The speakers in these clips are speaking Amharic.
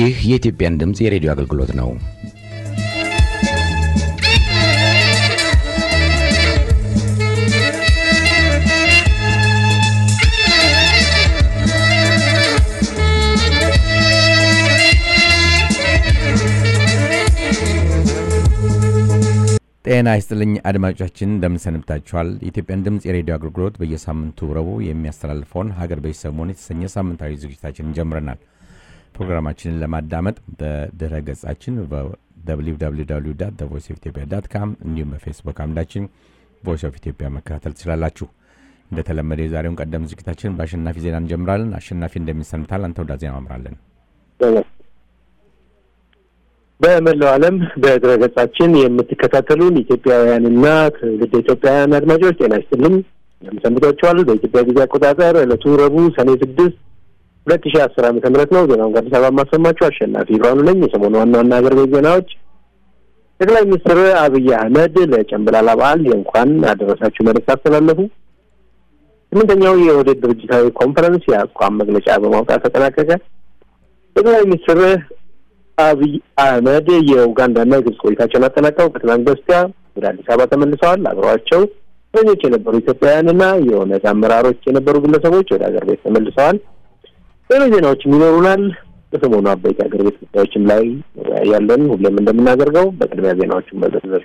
ይህ የኢትዮጵያን ድምፅ የሬዲዮ አገልግሎት ነው። ጤና ይስጥልኝ አድማጮቻችን፣ እንደምን ሰንብታችኋል? የኢትዮጵያን ድምፅ የሬዲዮ አገልግሎት በየሳምንቱ ረቡዕ የሚያስተላልፈውን ሀገር በዚህ ሰሞን የተሰኘ ሳምንታዊ ዝግጅታችንን ጀምረናል። ፕሮግራማችንን ለማዳመጥ በድረ ገጻችን ቮይስ ኦፍ ኢትዮጵያ ዳት ካም እንዲሁም በፌስቡክ አምዳችን ቮይስ ኦፍ ኢትዮጵያ መከታተል ትችላላችሁ። እንደተለመደ የዛሬውን ቀደም ዝግጅታችን በአሸናፊ ዜና እንጀምራለን። አሸናፊ እንደሚሰንብታል። አንተ ወደ ዜና አምራለን። በመላው ዓለም በድረገጻችን የምትከታተሉን ኢትዮጵያውያንና ትውልደ ኢትዮጵያውያን አድማጮች ጤና ይስጥልኝ እንደምሰንብታችኋል። በኢትዮጵያ ጊዜ አቆጣጠር ዕለቱ ረቡዕ ሰኔ ስድስት ሁለት ሺህ አስር ዓመተ ምህረት ነው። ዜናውን ከአዲስ አበባ የማሰማችሁ አሸናፊ ብርሃኑ ነኝ። የሰሞኑ ዋና ዋና ሀገር ቤት ዜናዎች ጠቅላይ ሚኒስትር አብይ አህመድ ለጨንበላላ በዓል የእንኳን አደረሳችሁ መልዕክት አስተላለፉ። ስምንተኛው የኦህዴድ ድርጅታዊ ኮንፈረንስ የአቋም መግለጫ በማውጣት ተጠናቀቀ። ጠቅላይ ሚኒስትር አብይ አህመድ የኡጋንዳና የግብጽ ቆይታቸውን አጠናቀው ከትናንት በስቲያ ወደ አዲስ አበባ ተመልሰዋል። አብረዋቸው እስረኞች የነበሩ ኢትዮጵያውያንና የኦነግ አመራሮች የነበሩ ግለሰቦች ወደ ሀገር ቤት ተመልሰዋል። ሌሎች ዜናዎችም ይኖሩናል። በሰሞኑ አበይት ሀገር ቤት ጉዳዮችም ላይ ያለን ሁሌም እንደምናደርገው በቅድሚያ ዜናዎችን በዝርዝር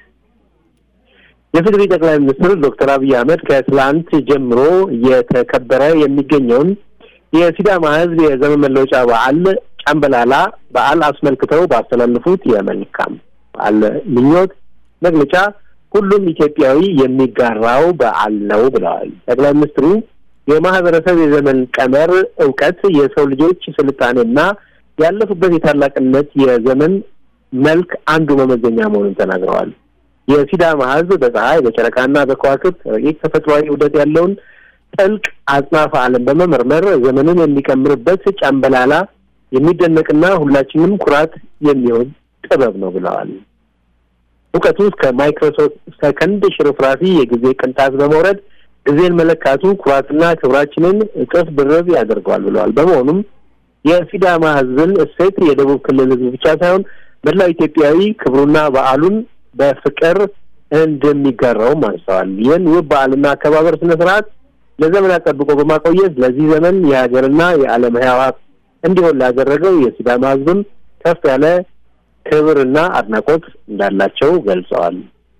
የፌዴሪ ጠቅላይ ሚኒስትር ዶክተር አብይ አህመድ ከትላንት ጀምሮ እየተከበረ የሚገኘውን የሲዳማ ሕዝብ የዘመን መለወጫ በዓል ጫምበላላ በዓል አስመልክተው ባስተላለፉት የመልካም በዓል ምኞት መግለጫ ሁሉም ኢትዮጵያዊ የሚጋራው በዓል ነው ብለዋል። ጠቅላይ ሚኒስትሩ የማህበረሰብ የዘመን ቀመር እውቀት የሰው ልጆች ስልጣኔና ያለፉበት የታላቅነት የዘመን መልክ አንዱ መመዘኛ መሆኑን ተናግረዋል። የሲዳማ ሕዝብ በፀሐይ በጨረቃና በከዋክብት ረቂቅ ተፈጥሯዊ ውደት ያለውን ጥልቅ አጽናፈ ዓለም በመመርመር ዘመንን የሚቀምርበት ጫምበላላ የሚደነቅና ሁላችንም ኩራት የሚሆን ጥበብ ነው ብለዋል። እውቀቱ እስከ ማይክሮሶፍት ሰከንድ ሽርፍራፊ የጊዜ ቅንጣት በመውረድ ጊዜን መለካቱ ኩራትና ክብራችንን እጥፍ ድርብ ያደርገዋል ብለዋል። በመሆኑም የሲዳማ ሕዝብን እሴት የደቡብ ክልል ሕዝብ ብቻ ሳይሆን መላው ኢትዮጵያዊ ክብሩና በዓሉን በፍቅር እንደሚጋራውም አንስተዋል። ይህን ውብ በዓልና አከባበር ስነ ስርዓት ለዘመናት ጠብቆ በማቆየት ለዚህ ዘመን የሀገርና የዓለም ሕያዋት እንዲሆን ላደረገው የሲዳማ ሕዝብም ከፍ ያለ ክብርና አድናቆት እንዳላቸው ገልጸዋል።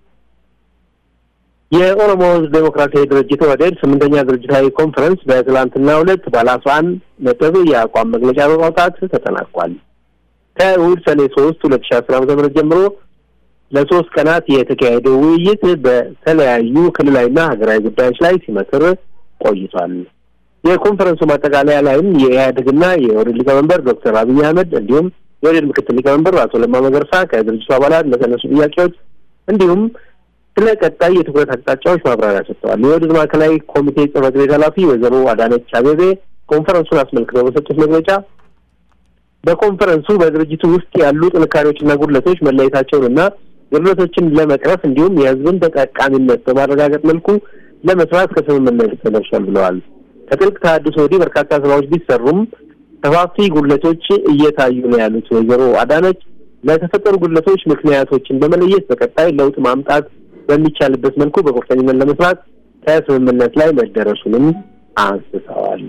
የኦሮሞ ሕዝብ ዴሞክራሲያዊ ድርጅት ኦህዴድ ስምንተኛ ድርጅታዊ ኮንፈረንስ በትላንትናው ዕለት ባለ አስራ አንድ ነጥብ የአቋም መግለጫ በማውጣት ተጠናቋል። ከእሑድ ሰኔ ሶስት ሁለት ሺ አስር ዓመተ ምህረት ጀምሮ ለሶስት ቀናት የተካሄደው ውይይት በተለያዩ ክልላዊና ሀገራዊ ጉዳዮች ላይ ሲመክር ቆይቷል። የኮንፈረንሱ ማጠቃለያ ላይም የኢህአዴግና የኦህዴድ ሊቀመንበር ዶክተር አብይ አህመድ እንዲሁም የኦህዴድ ምክትል ሊቀመንበር አቶ ለማ መገርሳ ከድርጅቱ አባላት ለተነሱ ጥያቄዎች እንዲሁም ስለ ቀጣይ የትኩረት አቅጣጫዎች ማብራሪያ ሰጥተዋል። የኦህዴድ ማዕከላዊ ኮሚቴ ጽህፈት ቤት ኃላፊ ወይዘሮ አዳነች አቤቤ ኮንፈረንሱን አስመልክተው በሰጡት መግለጫ በኮንፈረንሱ በድርጅቱ ውስጥ ያሉ ጥንካሬዎችና ጉድለቶች መለየታቸውንና ጉድለቶችን ለመቅረፍ እንዲሁም የህዝብን ተጠቃሚነት በማረጋገጥ መልኩ ለመስራት ከስምምነት ተደርሷል ብለዋል። ከጥልቅ ተሃድሶ ወዲህ በርካታ ስራዎች ቢሰሩም ሰፋፊ ጉድለቶች እየታዩ ነው ያሉት ወይዘሮ አዳነች ለተፈጠሩ ጉድለቶች ምክንያቶችን በመለየት በቀጣይ ለውጥ ማምጣት በሚቻልበት መልኩ በቁርጠኝነት ለመስራት ከስምምነት ላይ መደረሱንም አንስተዋል።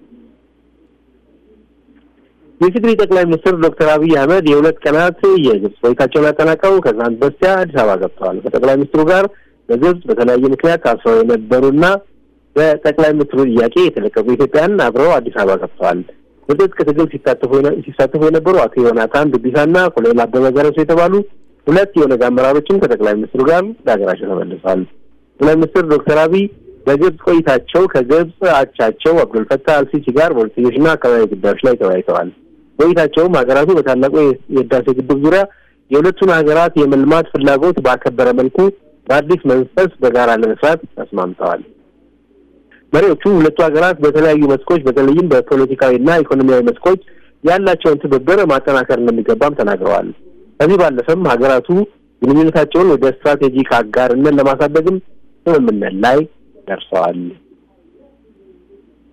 የትግሪ ጠቅላይ ሚኒስትር ዶክተር አብይ አህመድ የሁለት ቀናት የግብጽ ቆይታቸውን አጠናቀው ከትናንት በስቲያ አዲስ አበባ ገብተዋል። ከጠቅላይ ሚኒስትሩ ጋር በግብጽ በተለያየ ምክንያት ታስረው የነበሩና በጠቅላይ ሚኒስትሩ ጥያቄ የተለቀቁ ኢትዮጵያን አብረው አዲስ አበባ ገብተዋል። በትጥቅ ትግል ሲሳተፉ የነበሩ አቶ ዮናታን ዱቢሳና ኮሎኔል አበበ ገረሱ የተባሉ ሁለት የኦነግ አመራሮችም ከጠቅላይ ሚኒስትሩ ጋር ለሀገራቸው ተመልሰዋል። ጠቅላይ ሚኒስትር ዶክተር አብይ በግብጽ ቆይታቸው ከግብጽ አቻቸው አብዱልፈታህ አልሲሲ ጋር በሁለትዮሽና አካባቢ ጉዳዮች ላይ ተወያይተዋል። ቆይታቸውም ሀገራቱ በታላቁ የህዳሴ ግድብ ዙሪያ የሁለቱን ሀገራት የመልማት ፍላጎት ባከበረ መልኩ በአዲስ መንፈስ በጋራ ለመስራት ተስማምተዋል። መሪዎቹ ሁለቱ ሀገራት በተለያዩ መስኮች በተለይም በፖለቲካዊና ኢኮኖሚያዊ መስኮች ያላቸውን ትብብር ማጠናከር እንደሚገባም ተናግረዋል። ከዚህ ባለፈም ሀገራቱ ግንኙነታቸውን ወደ ስትራቴጂክ አጋርነት ለማሳደግም ስምምነት ላይ ደርሰዋል።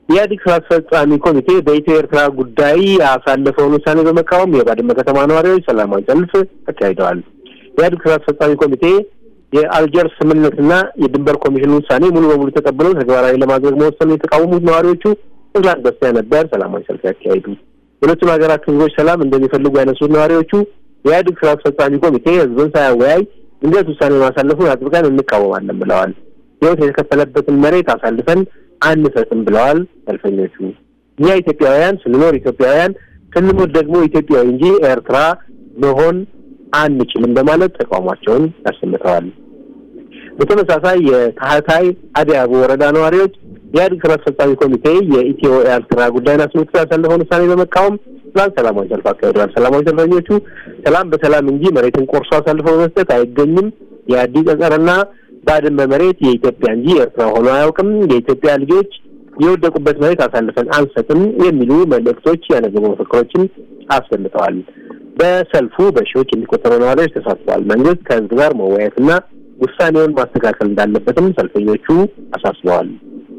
የኢህአዴግ ስራ አስፈጻሚ ኮሚቴ በኢትዮ ኤርትራ ጉዳይ ያሳለፈውን ውሳኔ በመቃወም የባድመ ከተማ ነዋሪዎች ሰላማዊ ሰልፍ አካሂደዋል። የኢህአዴግ ስራ አስፈጻሚ ኮሚቴ የአልጀርስ ስምምነትና የድንበር ኮሚሽን ውሳኔ ሙሉ በሙሉ ተቀብለው ተግባራዊ ለማድረግ መወሰኑ የተቃወሙት ነዋሪዎቹ ትናንት በስቲያ ነበር ሰላማዊ ሰልፍ ያካሄዱ። ሁለቱም ሀገራት ህዝቦች ሰላም እንደሚፈልጉ ያነሱት ነዋሪዎቹ የኢህአዴግ ስራ አስፈጻሚ ኮሚቴ ህዝብን ሳያወያይ ድንገት ውሳኔ ማሳለፉን አጥብቀን እንቃወማለን ብለዋል። ህይወት የተከፈለበትን መሬት አሳልፈን አንሰጥም ብለዋል ሰልፈኞቹ። እኛ ኢትዮጵያውያን ስንኖር ኢትዮጵያውያን ስንሞት ደግሞ ኢትዮጵያዊ እንጂ ኤርትራ መሆን አንችልም በማለት ተቃውሟቸውን አሰምተዋል። በተመሳሳይ የታህታይ አዲያቦ ወረዳ ነዋሪዎች የኢህአዴግ ስራ አስፈጻሚ ኮሚቴ የኢትዮ ኤርትራ ጉዳይን አስመልክቶ ያሳለፈውን ውሳኔ በመቃወም ትናንት ሰላማዊ ሰልፍ አካሂደዋል። ሰላማዊ ሰልፈኞቹ ሰላም በሰላም እንጂ መሬትን ቆርሶ አሳልፈው በመስጠት አይገኝም፣ የአዲስ ጸጸርና ባድመ መሬት የኢትዮጵያ እንጂ የኤርትራ ሆኖ አያውቅም፣ የኢትዮጵያ ልጆች የወደቁበት መሬት አሳልፈን አንሰጥም የሚሉ መልእክቶች ያነገቡ መፈክሮችን አሰምተዋል። በሰልፉ በሺዎች የሚቆጠሩ ነዋሪዎች ተሳትፈዋል። መንግስት ከህዝብ ጋር መወያየትና ውሳኔውን ማስተካከል እንዳለበትም ሰልፈኞቹ አሳስበዋል።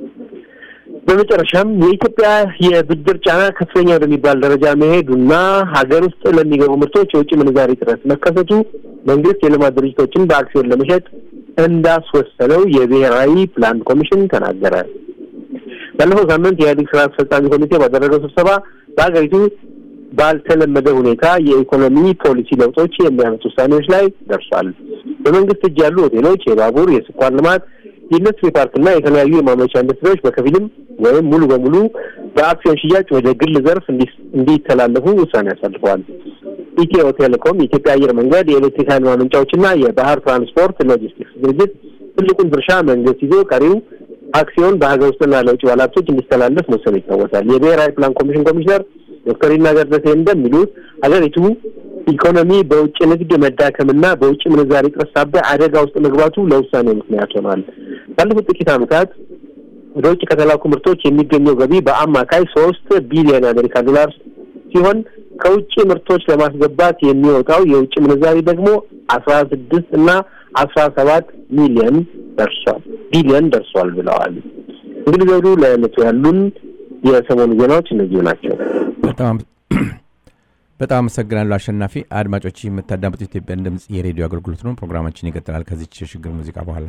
በመጨረሻም የኢትዮጵያ የብድር ጫና ከፍተኛ ወደሚባል ደረጃ መሄዱና ሀገር ውስጥ ለሚገቡ ምርቶች የውጭ ምንዛሪ እጥረት መከሰቱ መንግስት የልማት ድርጅቶችን በአክሲዮን ለመሸጥ እንዳስወሰነው የብሔራዊ ፕላን ኮሚሽን ተናገረ። ባለፈው ሳምንት የኢህአዴግ ስራ አስፈጻሚ ኮሚቴ ባደረገው ስብሰባ በሀገሪቱ ባልተለመደ ሁኔታ የኢኮኖሚ ፖሊሲ ለውጦች የሚያመጡ ውሳኔዎች ላይ ደርሷል። በመንግስት እጅ ያሉ ሆቴሎች፣ የባቡር፣ የስኳር ልማት፣ የኢንዱስትሪ ፓርክና የተለያዩ የማምረቻ ኢንዱስትሪዎች በከፊልም ወይም ሙሉ በሙሉ በአክሲዮን ሽያጭ ወደ ግል ዘርፍ እንዲተላለፉ ውሳኔ አሳልፈዋል። ኢትዮ ቴሌኮም፣ የኢትዮጵያ አየር መንገድ፣ የኤሌክትሪክ ኃይል ማመንጫዎችና የባህር ትራንስፖርት ሎጂስቲክስ ድርጅት ትልቁን ድርሻ መንግስት ይዞ ቀሪው አክሲዮን በሀገር ውስጥና ለውጭ ባለሀብቶች እንዲተላለፍ መወሰኑ ይታወሳል። የብሔራዊ ፕላን ኮሚሽን ኮሚሽነር ዶክተር ይናገር ደሴ እንደሚሉት ሀገሪቱ ኢኮኖሚ በውጭ ንግድ መዳከምና በውጭ ምንዛሪ እጥረት ሳቢያ አደጋ ውስጥ መግባቱ ለውሳኔው ምክንያት ሆኗል። ባለፉት ጥቂት ዓመታት ወደ ውጭ ከተላኩ ምርቶች የሚገኘው ገቢ በአማካይ ሶስት ቢሊዮን የአሜሪካ ዶላር ሲሆን ከውጭ ምርቶች ለማስገባት የሚወጣው የውጭ ምንዛሪ ደግሞ አስራ ስድስት እና አስራ ሰባት ሚሊዮን ደርሷል ቢሊዮን ደርሷል ብለዋል። እንግዲህ ዘውዱ ለዕለቱ ያሉን የሰሞኑ ዜናዎች እነዚሁ ናቸው። በጣም አመሰግናለሁ አሸናፊ። አድማጮች የምታዳምጡት ኢትዮጵያን ድምፅ የሬዲዮ አገልግሎት ነው። ፕሮግራማችን ይቀጥላል ከዚች የሽግግር ሙዚቃ በኋላ።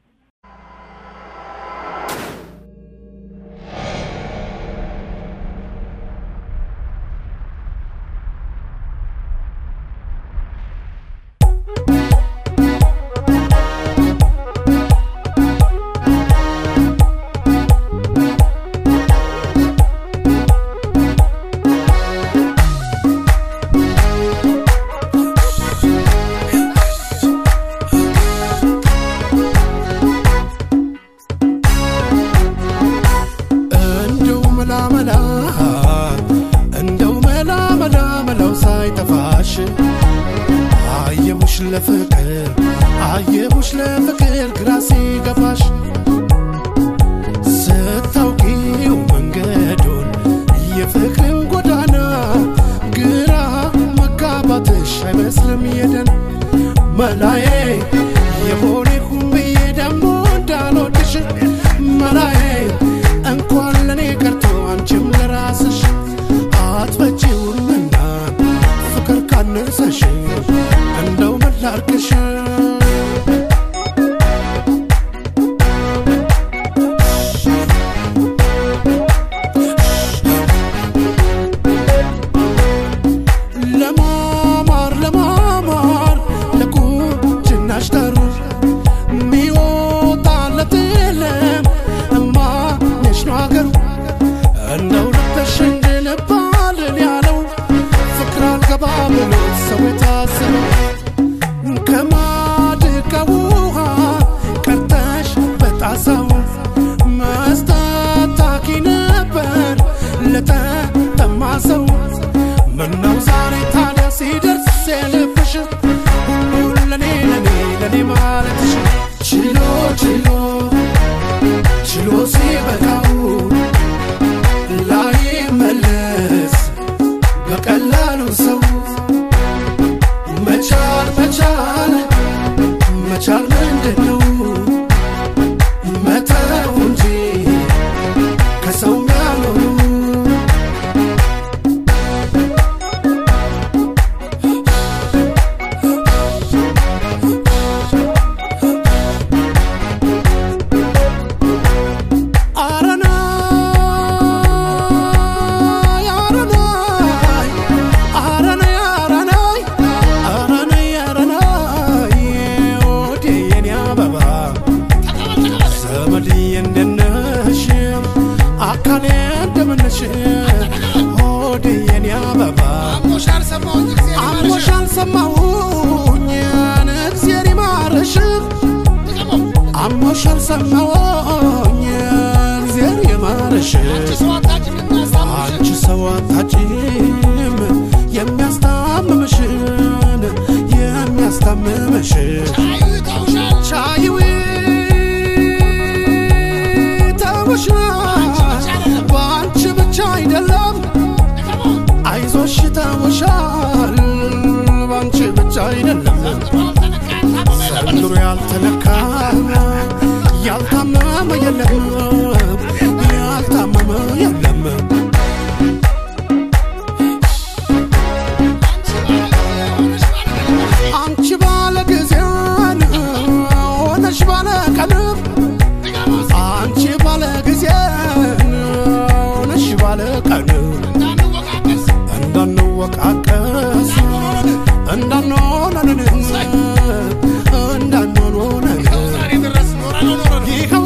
ለፍቅር አየሁሽ ለፍቅር ግራ ሲገባሽ ስታውቂው መንገዱን የፍቅርን ጎዳና ግራ መጋባትሽ አይመስልም የደን መላዬ የሆነ ሁን ብዬ ደግሞ እንዳልወድሽ መላዬ እንኳን ለእኔ ቀርቶ አንቺም ለራስሽ አትበጪውምና ፍቅር ካነሰሽ እንደው ምን ላድርግሽ ለማማር ለማማር ለቁንጅናሽ ጠሩ ሚወጣለት የለም እማነሽ ነው አገሩ እንደው ልበሽ እንድንባልን ያለው ፍቅር አልገባ ብሎ ሰው የታሰበው ከማድጋ ውሃ ቀርተሽ በጣሳው መስጠት ታኪ ነበር ለተጠማ ሰው ምነው ዛሬ ታዲያ ሲደርስ የልብሽ ሁሉን ለኔ ለኔ ለኔ ማለትሽ ችሎ ችሎ ችሎ ሲበቃው ላይ መለስ በቀላሉ ሰው መቻል መቻል መቻል ምንድን ነው መተው እንጂ ከሰው ጋር አካሌ እንደምነሽ ሆዴ የኔ አበባ አሞሽ አልሰማሁኝ እግዜር ይማረሽ አሞሽ አልሰማሁኝ እግዜር ይማረሽ አንቺ ሰው አታጭም የሚያስታምምሽን የሚያስታምምሽን ቻይዊ ተውሻል በአንቺ ብቻ አይደለም አይዞሽ ተውሻል በአንቺ ብቻ አይደለም ዘንድሮ ያልተነካ ያልታመመ የለም ያልታመመ የለም አንቺ ባለ ጊዜን ሆነሽ ባለ ቀንም አንቺ ባለ ጊዜን ሆነሽ ባለ ቀንም እንዳንወቃቀስ እንዳንሆነን እንዳንሆነን ይኸው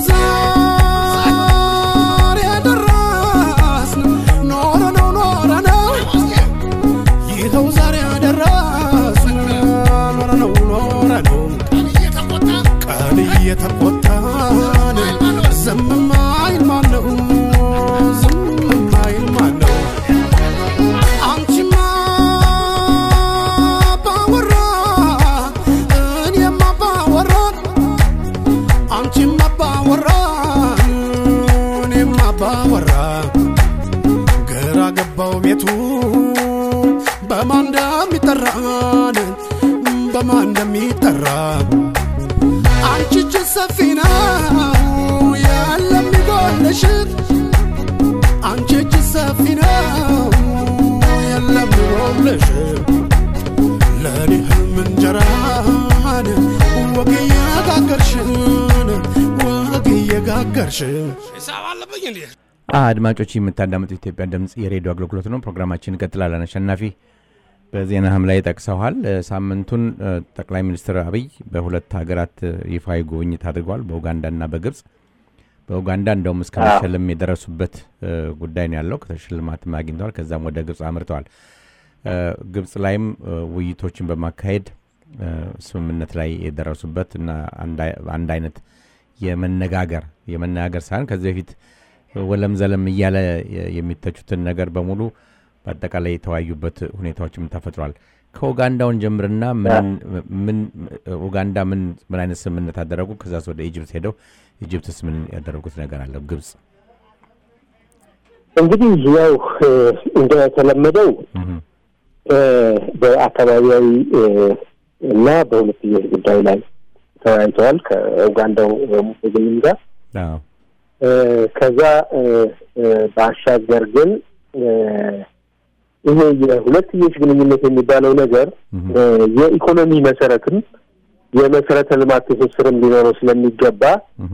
ዛሬ ደረስን ኖረ ነው ኖረ ነው ይኸው ዛሬ ደረስን ኖረ ነው ኖረ ነው ቀን እየተቆጣን ዝም ማይል ማን ነው ዝም ማይል ማን ነው አንቺማ ባወራ እኔማ ባወራ አንቺማ ባወራ እኔማ ባወራ ግራ ገባው ቤቱ በማን እንደሚጠራን በማን እንደሚጠራ አንቺ እጅ ሰፊ ነው ያለም ይጎልሽ አንቺ እጅ ሰፊ ነው የለም ይጎልሽ ለእኔ ህልም እንጀራን ወግ እየጋገርሽን ወግ እየጋገርሽን ሂሳብ አለብኝ እንዴ? አድማጮች የምታዳምጡ ኢትዮጵያ ድምፅ የሬዲዮ አገልግሎት ነው። ፕሮግራማችን እንቀጥላለን። አሸናፊ በዜናህም ላይ ጠቅሰዋል። እ፣ ሳምንቱን እ፣ ጠቅላይ ሚኒስትር አብይ በሁለት ሀገራት እ፣ ይፋዊ ጉብኝት አድርገዋል፣ በኡጋንዳና በግብፅ። በኡጋንዳ እንደውም እስከ መሸለም የደረሱበት እ፣ ጉዳይ ነው ያለው። ከተሽልማትም አግኝተዋል። ከዛም ወደ ግብፅ አምርተዋል። እ፣ ግብፅ ላይም እ፣ ውይይቶችን በማካሄድ እ፣ ስምምነት ላይ የደረሱበት እና አንድ አይ- አንድ አይነት የመነጋገር የመነጋገር ሳይሆን ከዚህ በፊት ወለም ዘለም እያለ የ- የሚተቹትን ነገር በሙሉ በአጠቃላይ የተወያዩበት ሁኔታዎችም ተፈጥሯል። ከኡጋንዳውን ጀምርና ምን ምን ኡጋንዳ ምን ምን አይነት ስምምነት አደረጉ? ከዛስ ወደ ኢጅፕት ሄደው ኢጅፕትስ ምን ያደረጉት ነገር አለ? ግብፅ እንግዲህ ያው እ፣ እንደተለመደው እህ፣ እ፣ በአካባቢያዊ እ፣ እና በሁለትዮሽ ጉዳይ ላይ ተወያይተዋል ከኡጋንዳው ሙሴቬኒም ጋር አዎ፣ እ፣ ከዛ እ፣ እ፣ ባሻገር ግን እ፣ ይሄ የሁለትዮሽ ግንኙነት የሚባለው ነገር እህ፣ እ፣ የኢኮኖሚ መሰረትም የመሰረተ ልማት ትስስርም ሊኖረው ስለሚገባ እህ፣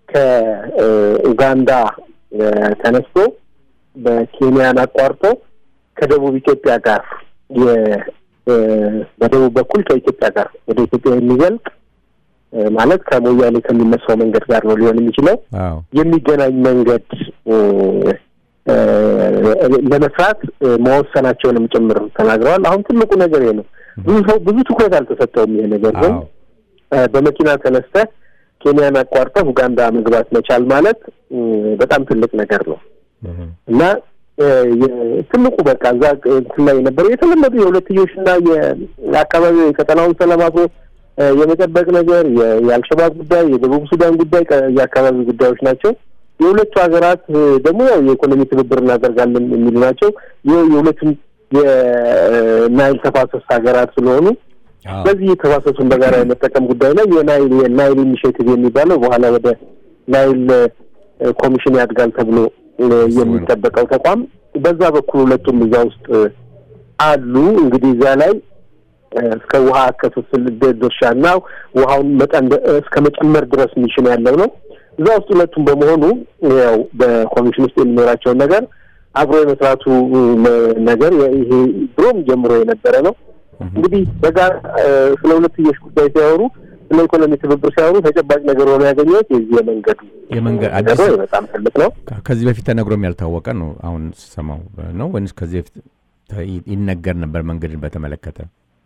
ከኡጋንዳ እ፣ ተነስቶ በኬንያን አቋርጦ ከደቡብ ኢትዮጵያ ጋር የ- እ፣ በደቡብ በኩል ከኢትዮጵያ ጋር ወደ ኢትዮጵያ የሚዘልቅ እ፣ ማለት ከሞያሌ ከሚነሳው መንገድ ጋር ነው ሊሆን የሚችለው አዎ፣ የሚገናኝ መንገድ እ፣ እ፣ ለመስራት እ፣ መወሰናቸውንም ጭምር ተናግረዋል። አሁን ትልቁ ነገር ይሄ ነው። ብዙ ሰው ብዙ ትኩረት አልተሰጠውም። ይሄ ነገር ግን አዎ፣ እ፣ በመኪና ተነስተህ ኬንያን አቋርጠህ ኡጋንዳ መግባት መቻል ማለት እ፣ በጣም ትልቅ ነገር ነው እህ፣ እና እ፣ የ- ትልቁ በቃ እዛ እንትን ላይ የነበረው የተለመዱ የሁለትዮሽና የአካባቢው የቀጠናውን ሰላም አብሮ እ፣ የመጠበቅ ነገር የ- የአልሸባብ ጉዳይ፣ የደቡብ ሱዳን ጉዳይ ቀ- የአካባቢ ጉዳዮች ናቸው። የሁለቱ ሀገራት እ፣ ደግሞ ያው የኢኮኖሚ ትብብር እናደርጋለን የሚሉ ናቸው። ይኸው የሁለቱም የናይል ተፋሰስ ሀገራት ስለሆኑ አዎ፣ በዚህ የተፋሰሱን በጋራ የመጠቀም ጉዳይ ላይ የናይል የናይል ኢኒሽቲቭ የሚባለው በኋላ ወደ ናይል እ፣ ኮሚሽን ያድጋል ተብሎ እ፣ የሚጠበቀው ተቋም በዛ በኩል ሁለቱም እዛ ውስጥ እ፣ አሉ። እንግዲህ እዛ ላይ እ፣ እስከ ውሃ ክፍፍል ድ- ድርሻና ውሃውን መጠን ደ- እስከ መጨመር ድረስ ሚሽን ያለው ነው። እዛ ውስጥ ሁለቱም በመሆኑ ያው በኮሚሽን ውስጥ የሚኖራቸውን ነገር አብሮ የመስራቱ እ፣ ነ- ነገር የ- ይሄ ድሮም ጀምሮ የነበረ ነው። እንግዲህ በጋራ እ፣ ስለ ሁለትዮሽ ጉዳይ ሲያወሩ ስለ ኢኮኖሚ ትብብር ሲያወሩ ተጨባጭ ነገር ሆኖ ያገኘሁት የዚህ የመንገዱ የመንገድ ነገር አዲስ ነው። በጣም ትልቅ ነው። ከዚህ በፊት ተነግሮም ያልታወቀ ነው። አሁን ስሰማው ነው ወይስ ከዚህ በፊት ተ- ይነገር ነበር መንገድን በተመለከተ?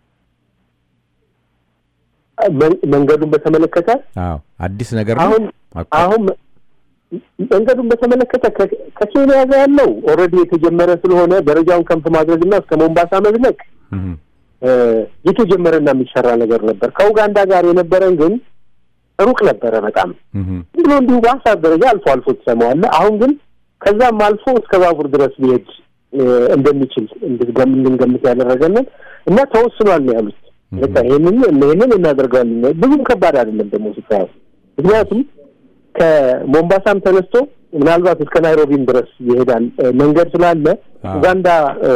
መን- መንገዱን በተመለከተ አዎ አዲስ ነገር ነው። አሁን ኦኬ። አሁን መንገዱን በተመለከተ ከ- ከኬንያ ጋር ያለው ኦልሬዲ የተጀመረ ስለሆነ ደረጃውን ከፍ ማድረግና እስከ ሞምባሳ መዝለቅ እህ፣ እ፣ የተጀመረና የሚሰራ ነገር ነበር። ከኡጋንዳ ጋር የነበረን ግን ሩቅ ነበረ በጣም እህ፣ ዝም ብሎ እንዲሁ በሀሳብ ደረጃ አልፎ አልፎ ትሰማዋለህ። አሁን ግን ከዛም አልፎ እስከ ባቡር ድረስ ሊሄድ እ፣ እንደሚችል እንድትገም- እንድንገምት ያደረገንን እና ተወስኗል ነው ያሉት። በቃ ይህንን ይህንን እናደርጋለን። ብዙም ከባድ አይደለም ደግሞ ስታየው፣ ምክንያቱም ከሞምባሳም ተነስቶ ምናልባት እስከ ናይሮቢም ድረስ ይሄዳል እ፣ መንገድ ስላለ አዎ። ኡጋንዳ እ፣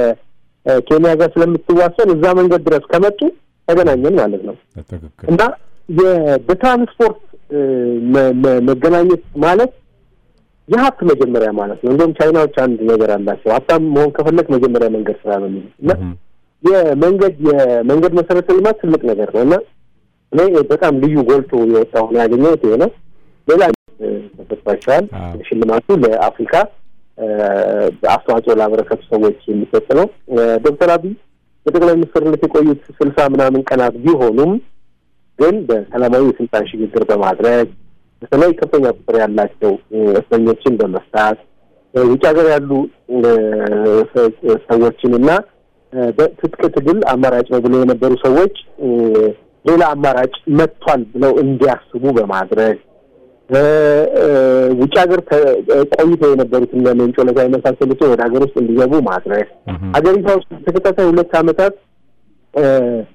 ከኬንያ ጋር ስለምትዋሰን እዛ መንገድ ድረስ ከመጡ ተገናኘን ማለት ነው። በትክክል እና የ- በትራንስፖርት እ፣ መ- መ- መገናኘት ማለት የሀብት መጀመሪያ ማለት ነው። እንደውም ቻይናዎች አንድ ነገር አላቸው። ሀብታም መሆን ከፈለግ መጀመሪያ መንገድ ስራ ነው የሚሉት እና እህ፣ የመንገድ የመንገድ መሰረተ ልማት ትልቅ ነገር ነው እና እኔ በጣም ልዩ ጎልቶ የወጣው ነው ያገኘሁት ይሄ ነው። ሌላ እ፣ ተሰጥቷቸዋል። አዎ። ሽልማቱ ለአፍሪካ እ፣ አስተዋጽኦ ላበረከቱ ሰዎች የሚሰጥ ነው። እ፣ ዶክተር አብይ በጠቅላይ ሚኒስትርነት የቆዩት ስልሳ ምናምን ቀናት ቢሆኑም ግን በሰላማዊ የስልጣን ሽግግር በማድረግ በተለይ ከፍተኛ ቁጥር ያላቸው እ፣ እስረኞችን በመፍታት እ፣ ውጭ ሀገር ያሉ እ፣ ሰ- ሰዎችን እና እ፣ በትጥቅ ትግል አማራጭ ነው ብለው የነበሩ ሰዎች እ፣ ሌላ አማራጭ መጥቷል ብለው እንዲያስቡ በማድረግ እ፣ እ፣ ውጭ ሀገር ተ- ቆይተው የነበሩት እነ ሌንጮ ለታ የመሳሰሉትን ወደ ሀገር ውስጥ እንዲገቡ ማድረግ እህ፣ ሀገሪቷ ውስጥ ተከታታይ ሁለት ዓመታት እ፣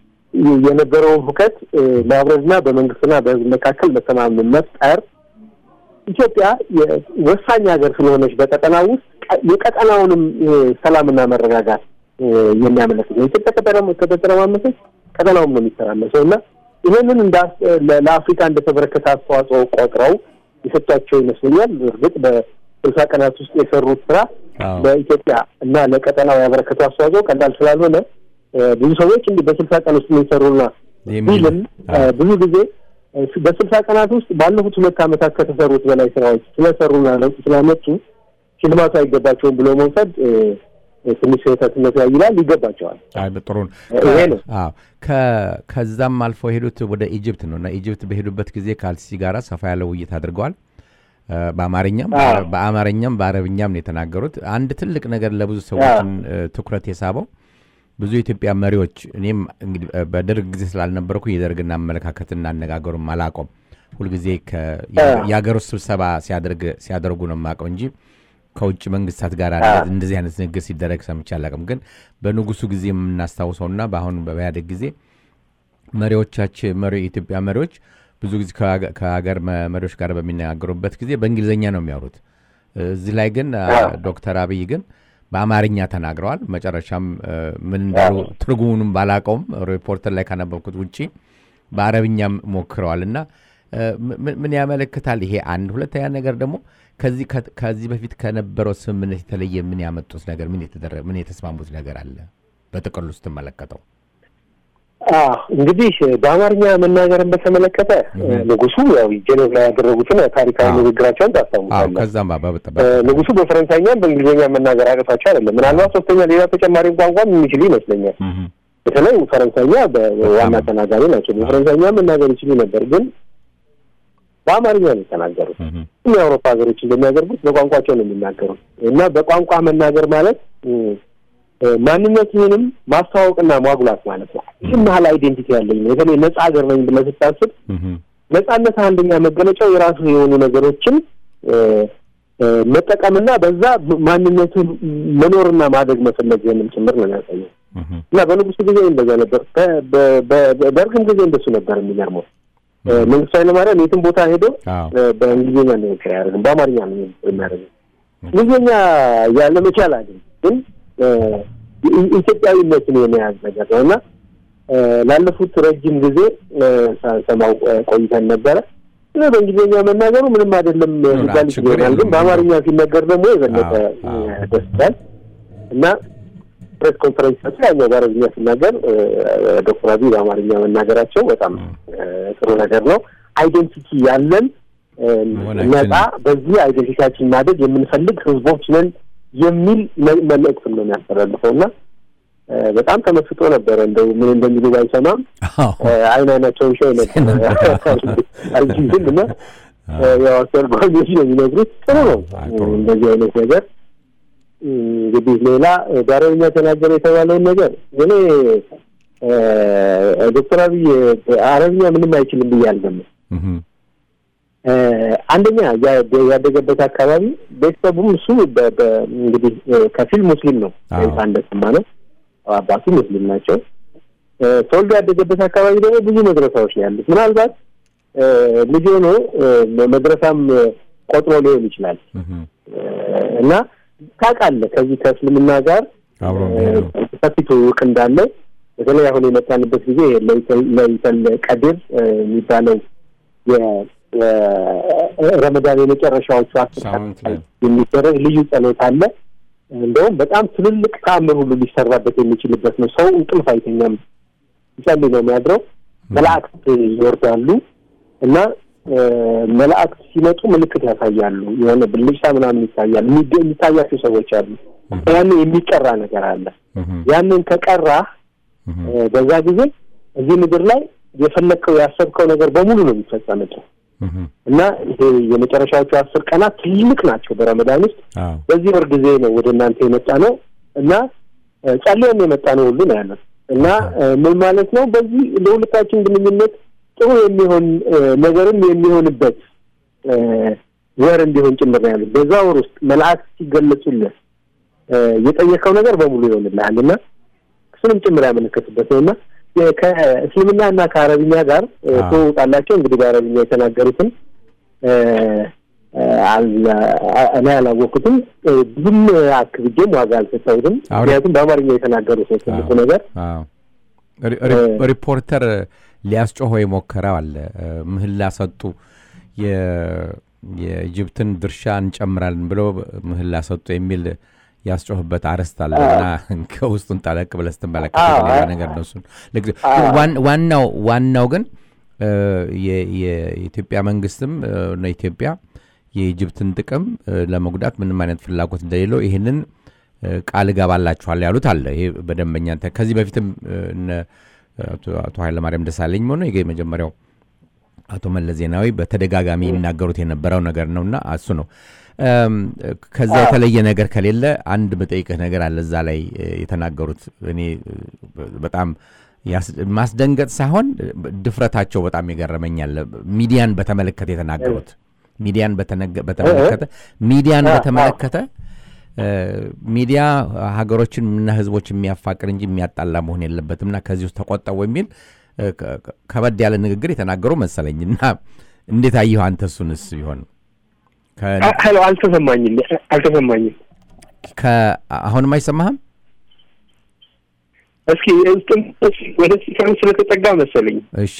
የነበረውን ሁከት እ፣ ማብረድና በመንግስትና በሕዝብ መካከል መተማመን መፍጠር ኢትዮጵያ የ- ወሳኝ ሀገር ስለሆነች በቀጠና ውስጥ ቀ- የቀጠናውንም እ፣ ሰላምና መረጋጋት እ፣ የሚያመለክት ነው። ኢትዮጵያ ከተረማ- ከተተረማመሰች ቀጠናውም ነው የሚተራመሰው እና ይህንን እንዳ ለ- ለአፍሪካ እንደተበረከተ አስተዋጽኦ ቆጥረው የሰጧቸው ይመስለኛል። እርግጥ በስልሳ ቀናት ውስጥ የሰሩት ስራ አዎ። በኢትዮጵያ እና ለቀጠናው ያበረከቱ አስተዋጽኦ ቀላል ስላልሆነ እ፣ ብዙ ሰዎች እንዲህ በስልሳ ቀን ውስጥ የሚሰሩና የሚል ቢልም እ፣ ብዙ ጊዜ እ፣ በስልሳ ቀናት ውስጥ ባለፉት ሁለት ዓመታት ከተሰሩት በላይ ስራዎች ስለሰሩና ለውጥ ስላመጡ ሽልማቱ አይገባቸውም ብሎ መውሰድ እ፣ እ፣ ትንሽ ስህተትነት ያይላል። ይገባቸዋል። አይ ጥሩ ነው። ይሄ ነው። አዎ ከ- ከዛም አልፎ የሄዱት ወደ ኢጅፕት ነው እና ኢጅፕት በሄዱበት ጊዜ ከአልሲሲ ጋራ ሰፋ ያለ ውይይት አድርገዋል። እ፣ በአማርኛም አዎ። በአማርኛም በአረብኛም ነው የተናገሩት። አንድ ትልቅ ነገር ለብዙ ሰዎችን እ፣ ትኩረት የሳበው ብዙ የኢትዮጵያ መሪዎች እኔም እንግዲህ እ፣ በደርግ ጊዜ ስላልነበርኩ የደርግና አመለካከትና አነጋገሩም አላቆም ሁልጊዜ ከ- አዎ። የሀገር ውስጥ ስብሰባ ሲያደርግ ሲያደርጉ ነው የማውቀው እንጂ ከውጭ መንግስታት ጋር አዎ። እንደዚህ አይነት ንግግር ሲደረግ ሰምቼ አላውቅም። ግን በንጉሱ ጊዜ የምናስታውሰውና በአሁን በኢህአዴግ ጊዜ መሪዎቻችን መሪ የኢትዮጵያ መሪዎች ብዙ ጊዜ ከሀገ- ከሀገር መ- መሪዎች ጋር በሚነጋገሩበት ጊዜ በእንግሊዝኛ ነው የሚያወሩት። እዚህ ላይ ግን አ፣ አዎ። ዶክተር አብይ ግን በአማርኛ ተናግረዋል። መጨረሻም እ፣ ምን እንዳሉ ትርጉሙንም ባላቀውም ሪፖርተር ላይ ካነበብኩት ውጪ በአረብኛም ሞክረዋል እና እ፣ ምን- ምን ያመለክታል ይሄ? አንድ ሁለተኛ ነገር ደግሞ ከዚህ ከ- ከዚህ በፊት ከነበረው ስምምነት የተለየ ምን ያመጡት ነገር ምን የተደረገ ምን የተስማሙት ነገር አለ? በጥቅሉ ስትመለከተው አዎ እንግዲህ በአማርኛ መናገርን በተመለከተ ንጉሱ ያው ጄኔቭ ላይ ያደረጉትን ታሪካዊ አዎ። ንግግራቸውን አዎ ታስታውሳለህ። ከዛም ባ- በ- እ፣ በ- ንጉሱ በፈረንሳይኛም በእንግሊዝኛ መናገር አቅቷቸው አይደለም። ምናልባት ሶስተኛ ሌላ ተጨማሪ ቋንቋም የሚችሉ ይመስለኛል። እህ፣ በተለይ ፈረንሳይኛ በዋና በጣም። ተናጋሪ ናቸው። በፈረንሳይኛ መናገር ይችሉ ነበር፣ ግን በአማርኛ ነው የተናገሩት። እህ፣ ሁሉም የአውሮፓ ሀገሮች እንደሚያደርጉት በቋንቋቸው ነው የሚናገሩት እና በቋንቋ መናገር ማለት እ፣ እ፣ ማንነትህንም ማስተዋወቅና ማጉላት ማለት ነው። ይህን ያህል አይዴንቲቲ ያለኝ ነው። በተለይ ነጻ ሀገር ነኝ ብለህ ስታስብ እህ፣ ነጻነት አንደኛ መገለጫው የራሱ የሆኑ ነገሮችን እ፣ እ፣ መጠቀምና በዛ ማንነትን መኖርና ማደግ መፈለግህንም ጭምር ነው የሚያሳየው እህ፣ እና በንጉሱ ጊዜ እንደዛ ነበር። በ- በ- በ- በደርግም ጊዜ እንደሱ ነበር። የሚገርመው እ፣ መንግስቱ ኃይለማርያም የትም ቦታ ሄዶ አዎ እ፣ በእንግሊዝኛ ንግግር አያደርግም፣ በአማርኛ ነው ንግግር የሚያደርገው። እንግሊዝኛ ያለመቻል አይደለም ግን እ፣ ኢ- ኢትዮጵያዊነትን የመያዝ ነገር ነው እና እ፣ ላለፉት ረጅም ጊዜ እ፣ ሳንሰማው እ፣ ቆይተን ነበረ። እና በእንግሊዝኛ መናገሩ ምንም አይደለም ሊባል ችግር ይችላል፣ ግን የለውም። በአማርኛ ሲነገር ደግሞ የበለጠ አዎ፣ አዎ። እ፣ ደስ ይላል እና ፕሬስ ኮንፈረንስ ሰጡ። ያኛው በአረብኛ ሲናገር ዶክተር አብይ በአማርኛ መናገራቸው በጣም ጥሩ ነገር ነው። አይዴንቲቲ ያለን ነጻ በዚህ አይዴንቲቲያችን ማደግ የምንፈልግ ህዝቦች ነን የሚል መልእክትም ነው የሚያስተላልፈው እና በጣም ተመስጦ ነበረ። እንደው ምን እንደሚሉ ባይሰማም አይን አይናቸውን ሸው ነበር አልጅዝም እና ያው አስተርጓሚዎች ነው የሚነግሩት። ጥሩ ነው እንደዚህ አይነት ነገር እንግዲህ ሌላ በአረብኛ ተናገረ የተባለውን ነገር እኔ ዶክተር አብይ አረብኛ ምንም አይችልም ብዬ አልገምትም። አንደኛ ያደገበት አካባቢ ቤተሰቡም እሱ እንግዲህ ከፊል ሙስሊም ነው እንደሰማ ነው። አባቱ ሙስሊም ናቸው። ተወልዶ ያደገበት አካባቢ ደግሞ ብዙ መድረሳዎች ነው ያሉት። ምናልባት ልጅ ሆኖ መድረሳም ቆጥሮ ሊሆን ይችላል እና ታውቃለህ ከዚህ ከእስልምና ጋር ሰፊ ትውውቅ እንዳለው በተለይ አሁን የመጣንበት ጊዜ ለይተል ቀድር የሚባለው የረመዳን የመጨረሻዎቹ አስር የሚደረግ ልዩ ጸሎት አለ። እንደውም በጣም ትልልቅ ተአምር ሁሉ ሊሰራበት የሚችልበት ነው። ሰው እንቅልፍ አይተኛም፣ ይጸልይ ነው የሚያድረው። መላእክት ይወርዳሉ እና መላእክት ሲመጡ ምልክት ያሳያሉ። የሆነ ብልጭታ ምናምን ይታያል። የሚታያቸው ሰዎች አሉ። ያንን የሚቀራ ነገር አለ። ያንን ከቀራህ በዛ ጊዜ እዚህ ምድር ላይ የፈለግከው ያሰብከው ነገር በሙሉ ነው የሚፈጸምልህ እና ይሄ የመጨረሻዎቹ አስር ቀናት ትልቅ ናቸው በረመዳን ውስጥ። በዚህ ወር ጊዜ ነው ወደ እናንተ የመጣ ነው እና ጸልየን የመጣ ነው ሁሉ ነው ያለው እና ምን ማለት ነው በዚህ ለሁለታችን ግንኙነት ጥሩ የሚሆን ነገርም የሚሆንበት ወር እንዲሆን ጭምር ነው ያሉት። በዛ ወር ውስጥ መላእክት ሲገለጹልህ የጠየቀው ነገር በሙሉ ይሆንልሃል እና እሱንም ጭምር ያመለከቱበት ነው እና ከእስልምና እና ከአረብኛ ጋር ትውውቃላቸው። እንግዲህ በአረብኛ የተናገሩትን እኔ አላወቅኩትም። ብዙም አክብጄም ዋጋ አልሰጠሁትም። ምክንያቱም በአማርኛ የተናገሩት ነው ትልቁ ነገር። ሪፖርተር ሊያስጮኸው የሞከረው አለ። ምህላ ሰጡ፣ የኢጅፕትን ድርሻ እንጨምራለን ብለው ምህላ ሰጡ የሚል ያስጮህበት አርዕስት አለ እና ከውስጡን ጠለቅ ብለህ ስትመለከት ሌላ ነገር ነው። እሱን ዋናው ዋናው ግን የኢትዮጵያ መንግስትም ኢትዮጵያ የኢጅፕትን ጥቅም ለመጉዳት ምንም አይነት ፍላጎት እንደሌለው ይህንን ቃል እገባላችኋል ያሉት አለ። ይሄ በደንበኛ ከዚህ በፊትም አቶ ኃይለማርያም ደሳለኝ ሆነ የመጀመሪያው አቶ መለስ ዜናዊ በተደጋጋሚ ይናገሩት የነበረው ነገር ነውና እሱ ነው። ከዛ የተለየ ነገር ከሌለ አንድ መጠይቅህ ነገር አለ እዛ ላይ የተናገሩት እኔ በጣም ማስደንገጥ ሳይሆን ድፍረታቸው በጣም የገረመኛል። ሚዲያን በተመለከተ የተናገሩት ሚዲያን በተመለከተ ሚዲያን በተመለከተ ሚዲያ ሀገሮችን እና ህዝቦች የሚያፋቅር እንጂ የሚያጣላ መሆን የለበትምና ከዚህ ውስጥ ተቆጠቡ የሚል ከበድ ያለ ንግግር የተናገሩ መሰለኝ እና እንዴት አየሁ አንተ እሱንስ ቢሆን ሄሎ አልተሰማኝም አልተሰማኝም አሁንም አይሰማህም እስኪ ወደ ሲካም ስለተጠጋ መሰለኝ እሺ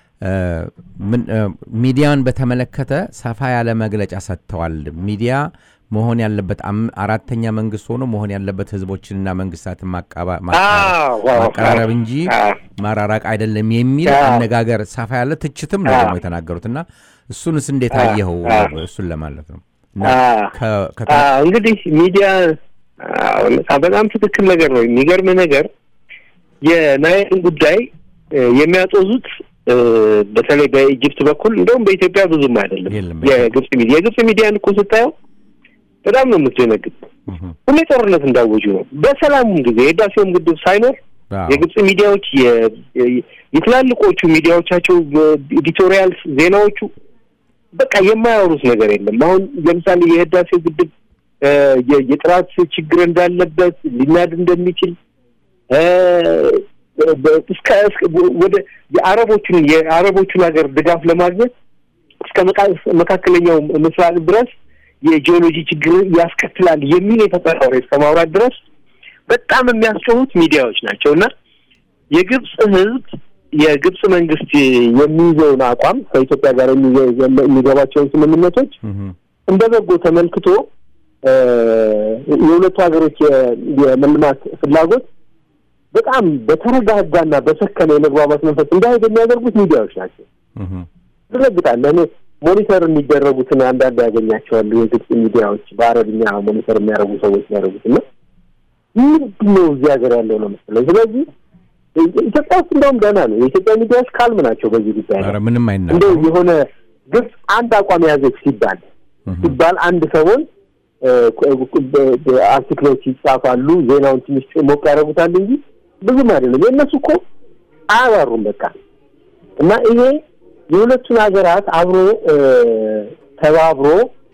ሚዲያን በተመለከተ ሰፋ ያለ መግለጫ ሰጥተዋል ሚዲያ መሆን ያለበት አራተኛ መንግስት ሆኖ መሆን ያለበት ህዝቦችንና መንግስታትን ማቀራረብ እንጂ ማራራቅ አይደለም የሚል አነጋገር ሰፋ ያለ ትችትም ነው ደግሞ የተናገሩት እና እሱንስ እንዴት አየኸው? እሱን ለማለት ነው። እንግዲህ ሚዲያ በጣም ትክክል ነገር ነው። የሚገርም ነገር የናይልን ጉዳይ የሚያጦዙት በተለይ በኢጅፕት በኩል እንደውም በኢትዮጵያ ብዙም አይደለም። የግብጽ ሚዲያ የግብጽ ሚዲያን እኮ ስታየው በጣም ነው የምትደነግጥ። ሁሌ ጦርነት እንዳወጁ ነው። በሰላሙም ጊዜ የህዳሴውም ግድብ ሳይኖር የግብጽ ሚዲያዎች የትላልቆቹ ሚዲያዎቻቸው ኤዲቶሪያል ዜናዎቹ በቃ የማያወሩት ነገር የለም። አሁን ለምሳሌ የህዳሴው ግድብ የጥራት ችግር እንዳለበት ሊናድ እንደሚችል እስከ ወደ የአረቦቹን የአረቦቹን ሀገር ድጋፍ ለማግኘት እስከ መካከለኛው ምስራቅ ድረስ የጂኦሎጂ ችግር ያስከትላል የሚል የተጠራ ወሬ እስከ ማውራት ድረስ በጣም የሚያስጮሁት ሚዲያዎች ናቸው እና የግብጽ ህዝብ የግብጽ መንግስት የሚይዘውን አቋም ከኢትዮጵያ ጋር የሚገባቸውን ስምምነቶች እንደ በጎ ተመልክቶ የሁለቱ ሀገሮች የመልማት ፍላጎት በጣም በተረጋጋና በሰከነ የመግባባት መንፈስ እንዳሄድ የሚያደርጉት ሚዲያዎች ናቸው። ትረግጣለህ። እኔ ሞኒተር የሚደረጉትን አንዳንድ ያገኛቸዋሉ የግብጽ ሚዲያዎች በአረብኛ ሞኒተር የሚያደርጉ ሰዎች የሚያደርጉት እና ምንድን ነው እዚህ ሀገር ያለው ነው መሰለኝ። ስለዚህ ኢትዮጵያ ውስጥ እንደውም ደህና ነው። የኢትዮጵያ ሚዲያዎች ካልም ናቸው በዚህ ጉዳይ ኧረ ምንም እንደው አይናገሩም። የሆነ ግብጽ አንድ አቋም የያዘች ሲባል ሲባል አንድ ሰሞን አርቲክሎች ይጻፋሉ፣ ዜናውን ትንሽ ሞቅ ያደርጉታል እንጂ ብዙም አይደለም። የእነሱ እኮ አያባሩም በቃ እና ይሄ የሁለቱን ሀገራት አብሮ ተባብሮ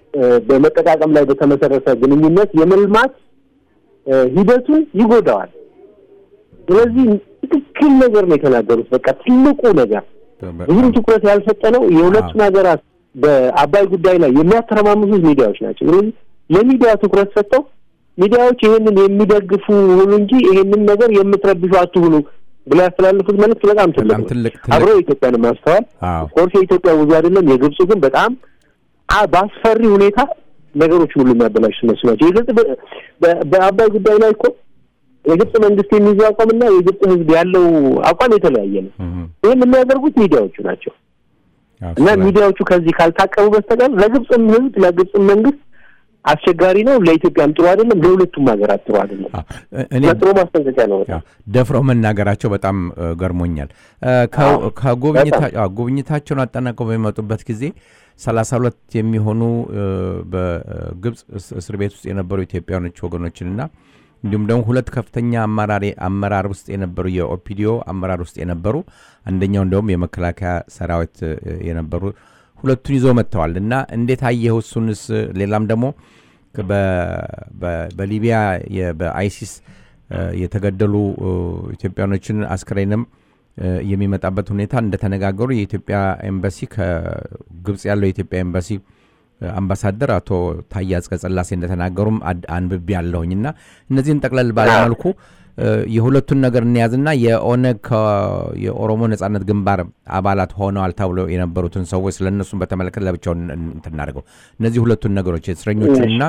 በመጠቃቀም ላይ በተመሰረተ ግንኙነት የመልማት ሂደቱን ይጎዳዋል። ስለዚህ ትክክል ነገር ነው የተናገሩት። በቃ ትልቁ ነገር ብዙም ትኩረት ያልሰጠነው የሁለቱን ሀገራት በአባይ ጉዳይ ላይ የሚያተረማምሱት ሚዲያዎች ናቸው። ስለዚህ ለሚዲያ ትኩረት ሰጥተው ሚዲያዎች ይሄንን የሚደግፉ ሁኑ እንጂ ይሄንን ነገር የምትረብሹ አትሁኑ ብለው ያስተላልፉት መልዕክት በጣም ትልቅ በጣም ነው። ትልቅ አብሮ ትልቅ የኢትዮጵያን ማስተዋል አዎ ኮርስ የኢትዮጵያ ብዙ አይደለም። የግብፁ ግን በጣም አ- በአስፈሪ ሁኔታ ነገሮችን ሁሉ የሚያበላሹ እነሱ ናቸው። የግብፅ በ- በ- በአባይ ጉዳይ ላይ እኮ የግብፅ መንግስት የሚይዘው አቋምና የግብፅ ሕዝብ ያለው አቋም የተለያየ ነው። እህ፣ ይህን የሚያደርጉት ሚዲያዎቹ ናቸው አዎ፣ እና ስለ- ሚዲያዎቹ ከዚህ ካልታቀቡ በስተቀር ለግብፅም ሕዝብ ለግብፅም መንግስት አስቸጋሪ ነው። ለኢትዮጵያም ጥሩ አይደለም። ለሁለቱም ሀገራት ጥሩ አይደለም። አዎ፣ እኔ ለጥሩ ማስጠንቀቂያ ነው። በጣም ያው ደፍረው መናገራቸው በጣም እ፣ ገርሞኛል። እ፣ ከ- አዎ፣ ከጉብኝታ- አዎ፣ ጉብኝታቸውን አጠናቀው በሚመጡበት ጊዜ ሰላሳ ሁለት የሚሆኑ እ፣ በግብፅ እስ- እስር ቤት ውስጥ የነበሩ ኢትዮጵያኖች ወገኖችንና እንዲሁም ደግሞ ሁለት ከፍተኛ አመራሪ አመራር ውስጥ የነበሩ የኦፒዲዮ አመራር ውስጥ የነበሩ አንደኛው እንደውም የመከላከያ ሰራዊት እ፣ የነበሩ ሁለቱን ይዘው መጥተዋል እና እንዴት አየኸው? እሱንስ ሌላም ደግሞ በ- በ- በሊቢያ የ- በአይሲስ እ፣ የተገደሉ እ፣ ኢትዮጵያኖችን አስክሬንም እ፣ የሚመጣበት ሁኔታ እንደተነጋገሩ የኢትዮጵያ ኤምባሲ ከግብፅ ያለው የኢትዮጵያ ኤምባሲ እ፣ አምባሳደር አቶ ታዬ አጽቀሥላሴ እንደተናገሩም አድ- አንብቤ ያለሁኝ እና እነዚህን ጠቅለል ባለመልኩ እ፣ የሁለቱን ነገር እንያዝና የኦነግ ከ- የኦሮሞ ነጻነት ግንባር አባላት ሆነዋል ተብለው የነበሩትን ሰዎች ስለ እነሱን በተመለከተ ለብቻውን እንትን እናድርገው። እነዚህ ሁለቱን ነገሮች የእስረኞቹንና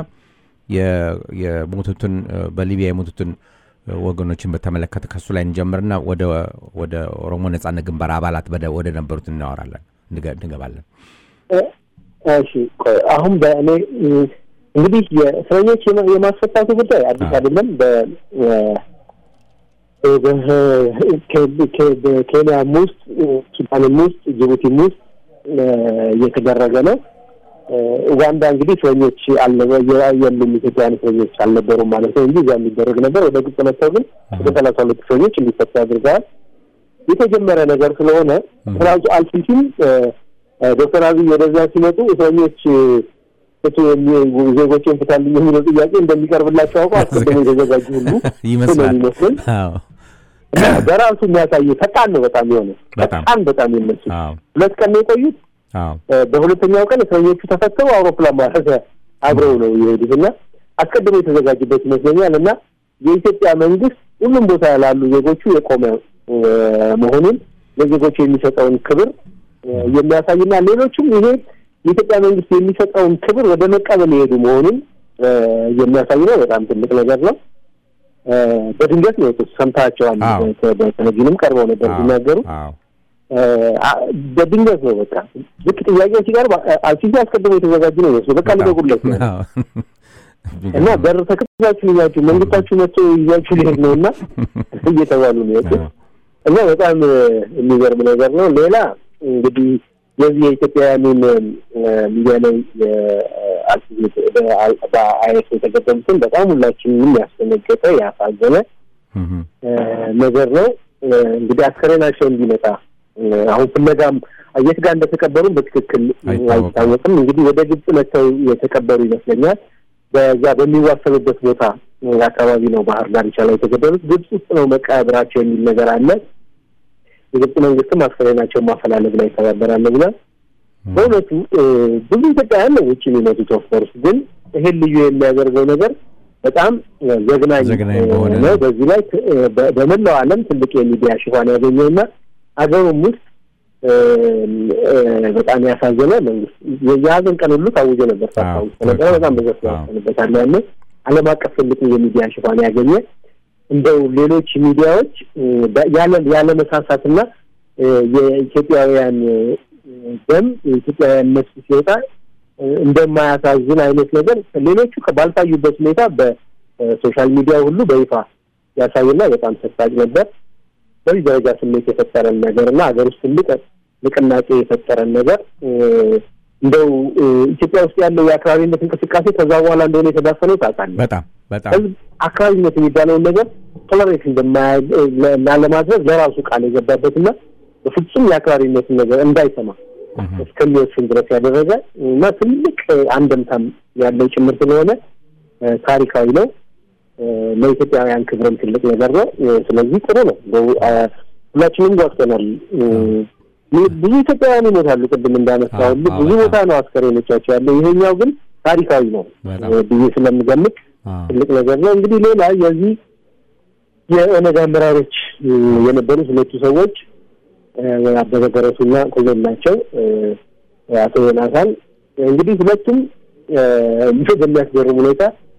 የ- የሞቱትን እ፣ በሊቢያ የሞቱትን እ፣ ወገኖችን በተመለከተ ከሱ ላይ እንጀምርና ወደ ወደ ኦሮሞ ነጻነት ግንባር አባላት ወደ ወደ ነበሩት እናወራለን እንገ- እንገባለን። እ- እሺ ቆይ አሁን በእኔ እ፣ እንግዲህ የእስረኞች የማ- የማስፈታቱ ጉዳይ አዲስ አዎ። አይደለም። በ እ፣ በ- ከ- ከ- በኬንያም ውስጥ እ፣ ሱዳንም ውስጥ ጅቡቲም ውስጥ እ፣ እየተደረገ ነው። እ፣ ኡጋንዳ እንግዲህ እስረኞች አልነበ የ- የሉም ኢትዮጵያውያን እስረኞች አልነበሩም ማለት ነው እንጂ እዚያ የሚደረግ ነበር። ወደ ግብጽ መጥተው ግን ወደ ሰላሳ ሁለት እስረኞች እንዲፈቱ አድርገዋል። የተጀመረ ነገር ስለሆነ ራሱ አልሲሲም እ፣ እ፣ ዶክተር አብይ ወደዛ ሲመጡ እስረኞች እ፣ ፍቱ የሚ- ዜጎችን ፍታልኝ የሚለው ጥያቄ እንደሚቀርብላቸው አውቀው አስቀድሞ የተዘጋጁ ሁሉ ይመስላል። ነው የሚመስለኝ። አዎ እና በራሱ የሚያሳይ ፈጣን ነው በጣም የሆነ በጣም። ፈጣን በጣም የነሱ አዎ ሁለት ቀን ነው የቆዩት። አዎ እ፣ በሁለተኛው ቀን እስረኞቹ ተፈተው አውሮፕላን ማረፊያ አብረው ነው የሄዱት እና አስቀድሞ የተዘጋጁበት ይመስለኛል እና የኢትዮጵያ መንግስት ሁሉም ቦታ ላሉ ዜጎቹ የቆመ እ፣ መሆኑን ለዜጎቹ የሚሰጠውን ክብር እ፣ የሚያሳይና ሌሎቹም ይሄ የኢትዮጵያ መንግስት የሚሰጠውን ክብር ወደ መቀበል የሄዱ መሆኑን እ፣ የሚያሳይ ነው። በጣም ትልቅ ነገር ነው። እ፣ በድንገት ነው የወጡት። ሰምታቸዋል። አዎ። በቴሌቪዥንም ቀርበው ነበር አዎ ሲናገሩ አዎ አ- በድንገት ነው በቃ ልክ ጥያቄው ሲቀርብ አ- አልሲሲ አስቀድሞ የተዘጋጁ ነው ይመስሉ በቃ ልበጉለት ነው አዎ። እና በር ተከታችሁ ይዛችሁ መንግስታችሁ መጥቶ ይዛችሁ ሊሄድ ነው እና እየተባሉ ነው የወጡት እና በጣም እ፣ የሚገርም ነገር ነው። ሌላ እንግዲህ የዚህ የኢትዮጵያውያኑን እ፣ ሚዲያ ላይ በአይኤስ የተገደሉትን በጣም ሁላችንም ያስደነገጠ ያሳዘነ እህ፣ እ፣ ነገር ነው። እ፣ እንግዲህ አስከሬናቸው እንዲመጣ እ፣ አሁን ፍለጋም የት ጋር እንደተቀበሩም በትክክል አይታወቅም። አይታወቅም። እንግዲህ ወደ ግብጽ መጥተው የተቀበሩ ይመስለኛል። በዛ በሚዋሰኑበት ቦታ እ፣ አካባቢ ነው ባህር ዳርቻ ላይ የተገደሉት። ግብጽ ውስጥ ነው መቃብራቸው የሚል ነገር አለ። የግብጽ መንግስትም አስከሬናቸውን ማፈላለግ ላይ ይተባበራል ብሏል። በእውነቱ እ፣ ብዙ ኢትዮጵያውያን ነው ውጭ የሚመጡት። ኦፍኮርስ ግን ይሄን ልዩ የሚያደርገው ነገር በጣም እ፣ ዘግናኝ ዘግናኝ እ፣ በሆነ ነው። በዚህ ላይ ት- እ፣ በ- በመላው ዓለም ትልቅ የሚዲያ ሽፋን ያገኘውና አገሩም ውስጥ በጣም ያሳዘነ መንግስት የሀዘን ቀን ሁሉ ታውጆ ነበር። ታስታውስ ነበረ። በጣም በዘፍ ያሰንበታል ያለ ዓለም አቀፍ ትልቅ የሚዲያ ሽፋን ያገኘ እንደው ሌሎች ሚዲያዎች ያለ መሳሳትና የኢትዮጵያውያን ደም የኢትዮጵያውያን ነፍስ ሲወጣ እንደማያሳዝን አይነት ነገር ሌሎቹ ባልታዩበት ሁኔታ በሶሻል ሚዲያ ሁሉ በይፋ ያሳይና በጣም ሰሳጭ ነበር። በዚህ ደረጃ ስሜት የፈጠረን ነገር እና ሀገር ውስጥ ትልቅ ንቅናቄ የፈጠረን ነገር እንደው ኢትዮጵያ ውስጥ ያለው የአክራሪነት እንቅስቃሴ ከዛ በኋላ እንደሆነ የተዳፈነው ታውቃለህ። በጣም በጣም ህዝብ አክራሪነት የሚባለውን ነገር ቶለሬት እንደማያ ለማድረግ ለራሱ ቃል የገባበትና በፍጹም የአክራሪነትን ነገር እንዳይሰማ እስከሚወስን ድረስ ያደረገ እና ትልቅ አንደምታም ያለው ጭምር ስለሆነ ታሪካዊ ነው። ለኢትዮጵያውያን ክብርም ትልቅ ነገር ነው። ስለዚህ ጥሩ ነው። ሁላችንም ጓግተናል። ብዙ ኢትዮጵያውያን ይሞታሉ። ቅድም እንዳነሳ ሁሉ ብዙ ቦታ ነው አስከሬኖቻቸው ያለው። ይሄኛው ግን ታሪካዊ ነው ብዬ ስለምገምት ትልቅ ነገር ነው። እንግዲህ ሌላ የዚህ የኦነግ አመራሮች የነበሩት ሁለቱ ሰዎች አበበ ገረሱና ኮሎኔል ናቸው። አቶ ዮናታን እንግዲህ ሁለቱም በሚያስገርም ሁኔታ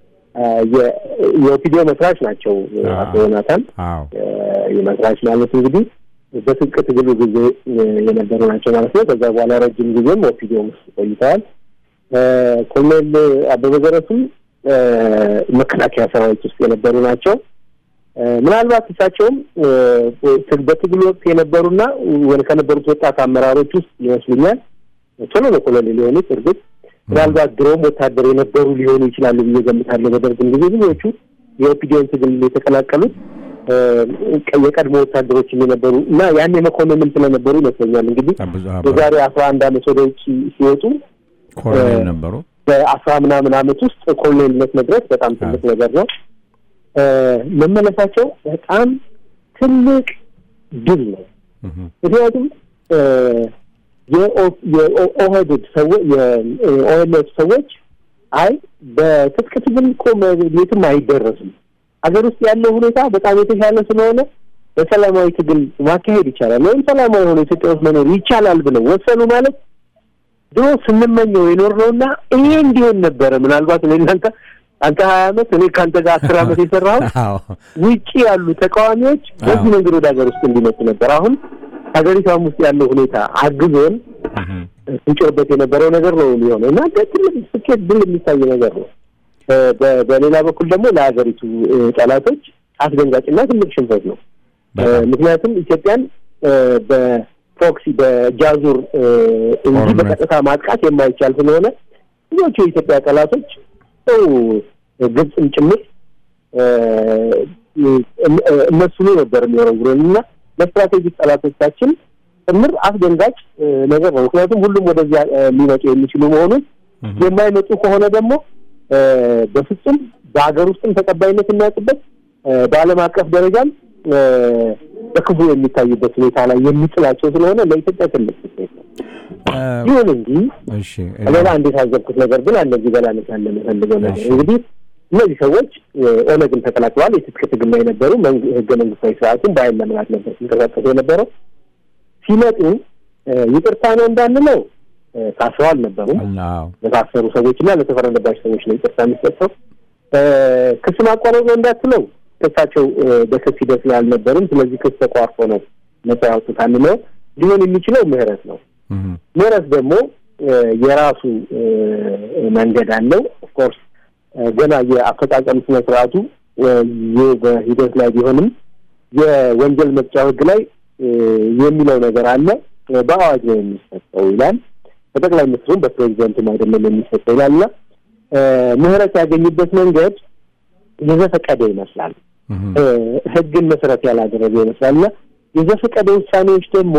የኦፒዲዮ መስራች ናቸው። አቶ ዮናታን የመስራች ማለት እንግዲህ በትጥቅ ትግሉ ጊዜ የነበሩ ናቸው ማለት ነው። ከዛ በኋላ ረጅም ጊዜም ኦፒዲዮ ውስጥ ቆይተዋል። ኮሎኔል አበበ ገረሱም መከላከያ ሰራዊት ውስጥ የነበሩ ናቸው። ምናልባት እሳቸውም በትግሉ ወቅት የነበሩና ከነበሩት ወጣት አመራሮች ውስጥ ይመስሉኛል። ቶሎ ነው ኮሎኔል የሆኑት እርግጥ ምናልባት ድሮም ወታደር የነበሩ ሊሆኑ ይችላሉ ብዬ ገምታለሁ። በደርግም ጊዜ ብዙዎቹ የኦፒዲዮን ትግል የተቀላቀሉት የቀድሞ ወታደሮችም የነበሩ እና ያኔ መኮንንም ስለነበሩ ይመስለኛል። እንግዲህ የዛሬ አስራ አንድ አመት ወደ ውጭ ሲወጡ ኮሎኔል ነበሩ። በአስራ ምናምን አመት ውስጥ ኮሎኔልነት መድረስ በጣም ትልቅ ነገር ነው። መመለሳቸው በጣም ትልቅ ድል ነው። ምክንያቱም የኦህዴድ ሰዎች የኦኤልኤፍ ሰዎች አይ በትጥቅ ትግል እኮ የትም አይደረስም፣ ሀገር ውስጥ ያለው ሁኔታ በጣም የተሻለ ስለሆነ በሰላማዊ ትግል ማካሄድ ይቻላል ወይም ሰላማዊ የሆነ ኢትዮጵያ ውስጥ መኖር ይቻላል ብለው ወሰኑ ማለት ድሮ ስንመኘው የኖር ነው እና ይሄ እንዲሆን ነበረ። ምናልባት እኔ እናንተ አንተ ሀያ አመት እኔ ከአንተ ጋር አስር አመት የሰራው ውጭ ያሉ ተቃዋሚዎች በዚህ መንገድ ወደ ሀገር ውስጥ እንዲመጡ ነበር። አሁን ሀገሪቷም ውስጥ ያለው ሁኔታ አግዞን ስንጮህበት የነበረው ነገር ነው የሚሆነው እና ትልቅ ስኬት ድል የሚታይ ነገር ነው። በሌላ በኩል ደግሞ ለሀገሪቱ ጠላቶች አስደንጋጭና ትልቅ ሽንፈት ነው። ምክንያቱም ኢትዮጵያን በፕሮክሲ በጃዙር እንጂ በቀጥታ ማጥቃት የማይቻል ስለሆነ ብዙዎቹ የኢትዮጵያ ጠላቶች ሰው ግብፅም ጭምር እነሱኑ ነበር የሚወረውረን እና ለስትራቴጂክ ጠላቶቻችን ጭምር አስደንጋጭ ነገር ነው። ምክንያቱም ሁሉም ወደዚያ ሊመጡ የሚችሉ መሆኑን የማይመጡ ከሆነ ደግሞ በፍጹም በሀገር ውስጥም ተቀባይነት የሚያውቁበት በዓለም አቀፍ ደረጃም በክፉ የሚታዩበት ሁኔታ ላይ የሚጥላቸው ስለሆነ ለኢትዮጵያ ትልቅ ስኬት ነው። ይሁን እንጂ ሌላ አንድ የታዘብኩት ነገር ግን አለ እዚህ በላነት ያለ የምፈልገው ነገር እንግዲህ እነዚህ ሰዎች ኦነግን ተቀላቅለዋል። የትጥቅ ትግል ላይ የነበሩ ህገ መንግስታዊ ስርዓቱን በኃይል ለመናድ ነበር ሲንቀሳቀሱ የነበረው። ሲመጡ ይቅርታ ነው እንዳንለው ታስረው አልነበሩም። ለታሰሩ ሰዎች እና ለተፈረደባቸው ሰዎች ነው ይቅርታ የሚሰጠው። ክስ ማቋረጥ ነው እንዳትለው ክሳቸው በክስ ሂደት ላይ አልነበሩም። ስለዚህ ክስ ተቋርጦ ነው ነጻ ያወጡት አንለው። ሊሆን የሚችለው ምህረት ነው። ምህረት ደግሞ የራሱ መንገድ አለው። ኦፍኮርስ ገና የአፈጻጸም ስነ ስርዓቱ በሂደት ላይ ቢሆንም የወንጀል መቅጫ ህግ ላይ የሚለው ነገር አለ። በአዋጅ ነው የሚሰጠው ይላል። በጠቅላይ ሚኒስትሩም በፕሬዚደንቱም አይደለም የሚሰጠው ይላል እና ምህረት ያገኙበት መንገድ የዘፈቀደ ይመስላል። ህግን መሰረት ያላደረገ ይመስላል እና የዘፈቀደ ውሳኔዎች ደግሞ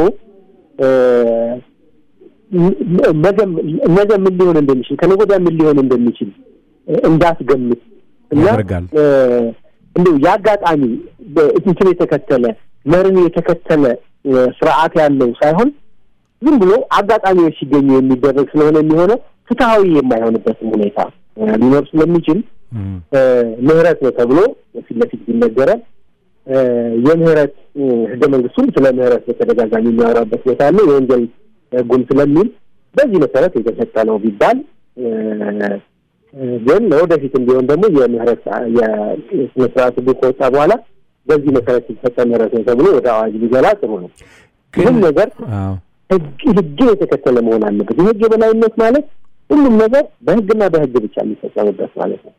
ነገ ምን ሊሆን እንደሚችል ከነገ ወዲያ ምን ሊሆን እንደሚችል እንዳትገምት እና እንዲሁ የአጋጣሚ እንትን የተከተለ መርን የተከተለ ስርዓት ያለው ሳይሆን ዝም ብሎ አጋጣሚዎች ሲገኙ የሚደረግ ስለሆነ የሚሆነው ፍትሐዊ የማይሆንበትም ሁኔታ ሊኖር ስለሚችል ምህረት ነው ተብሎ ፊት ለፊት ቢነገረን የምህረት ህገ መንግስቱም ስለ ምህረት በተደጋጋሚ የሚያወራበት ቦታ አለ። የወንጀል ህጉም ስለሚል በዚህ መሰረት የተሰጠ ነው ቢባል ግን ለወደፊትም ቢሆን ደግሞ የምህረት የስነ ስርዓት ህጉ ከወጣ በኋላ በዚህ መሰረት የተሰጠ ምህረት ነው ተብሎ ወደ አዋጅ ሊገባ ጥሩ ነው። ግን ነገር ህግን የተከተለ መሆን አለበት። የህግ የበላይነት ማለት ሁሉም ነገር በህግና በህግ ብቻ የሚፈጸምበት ማለት ነው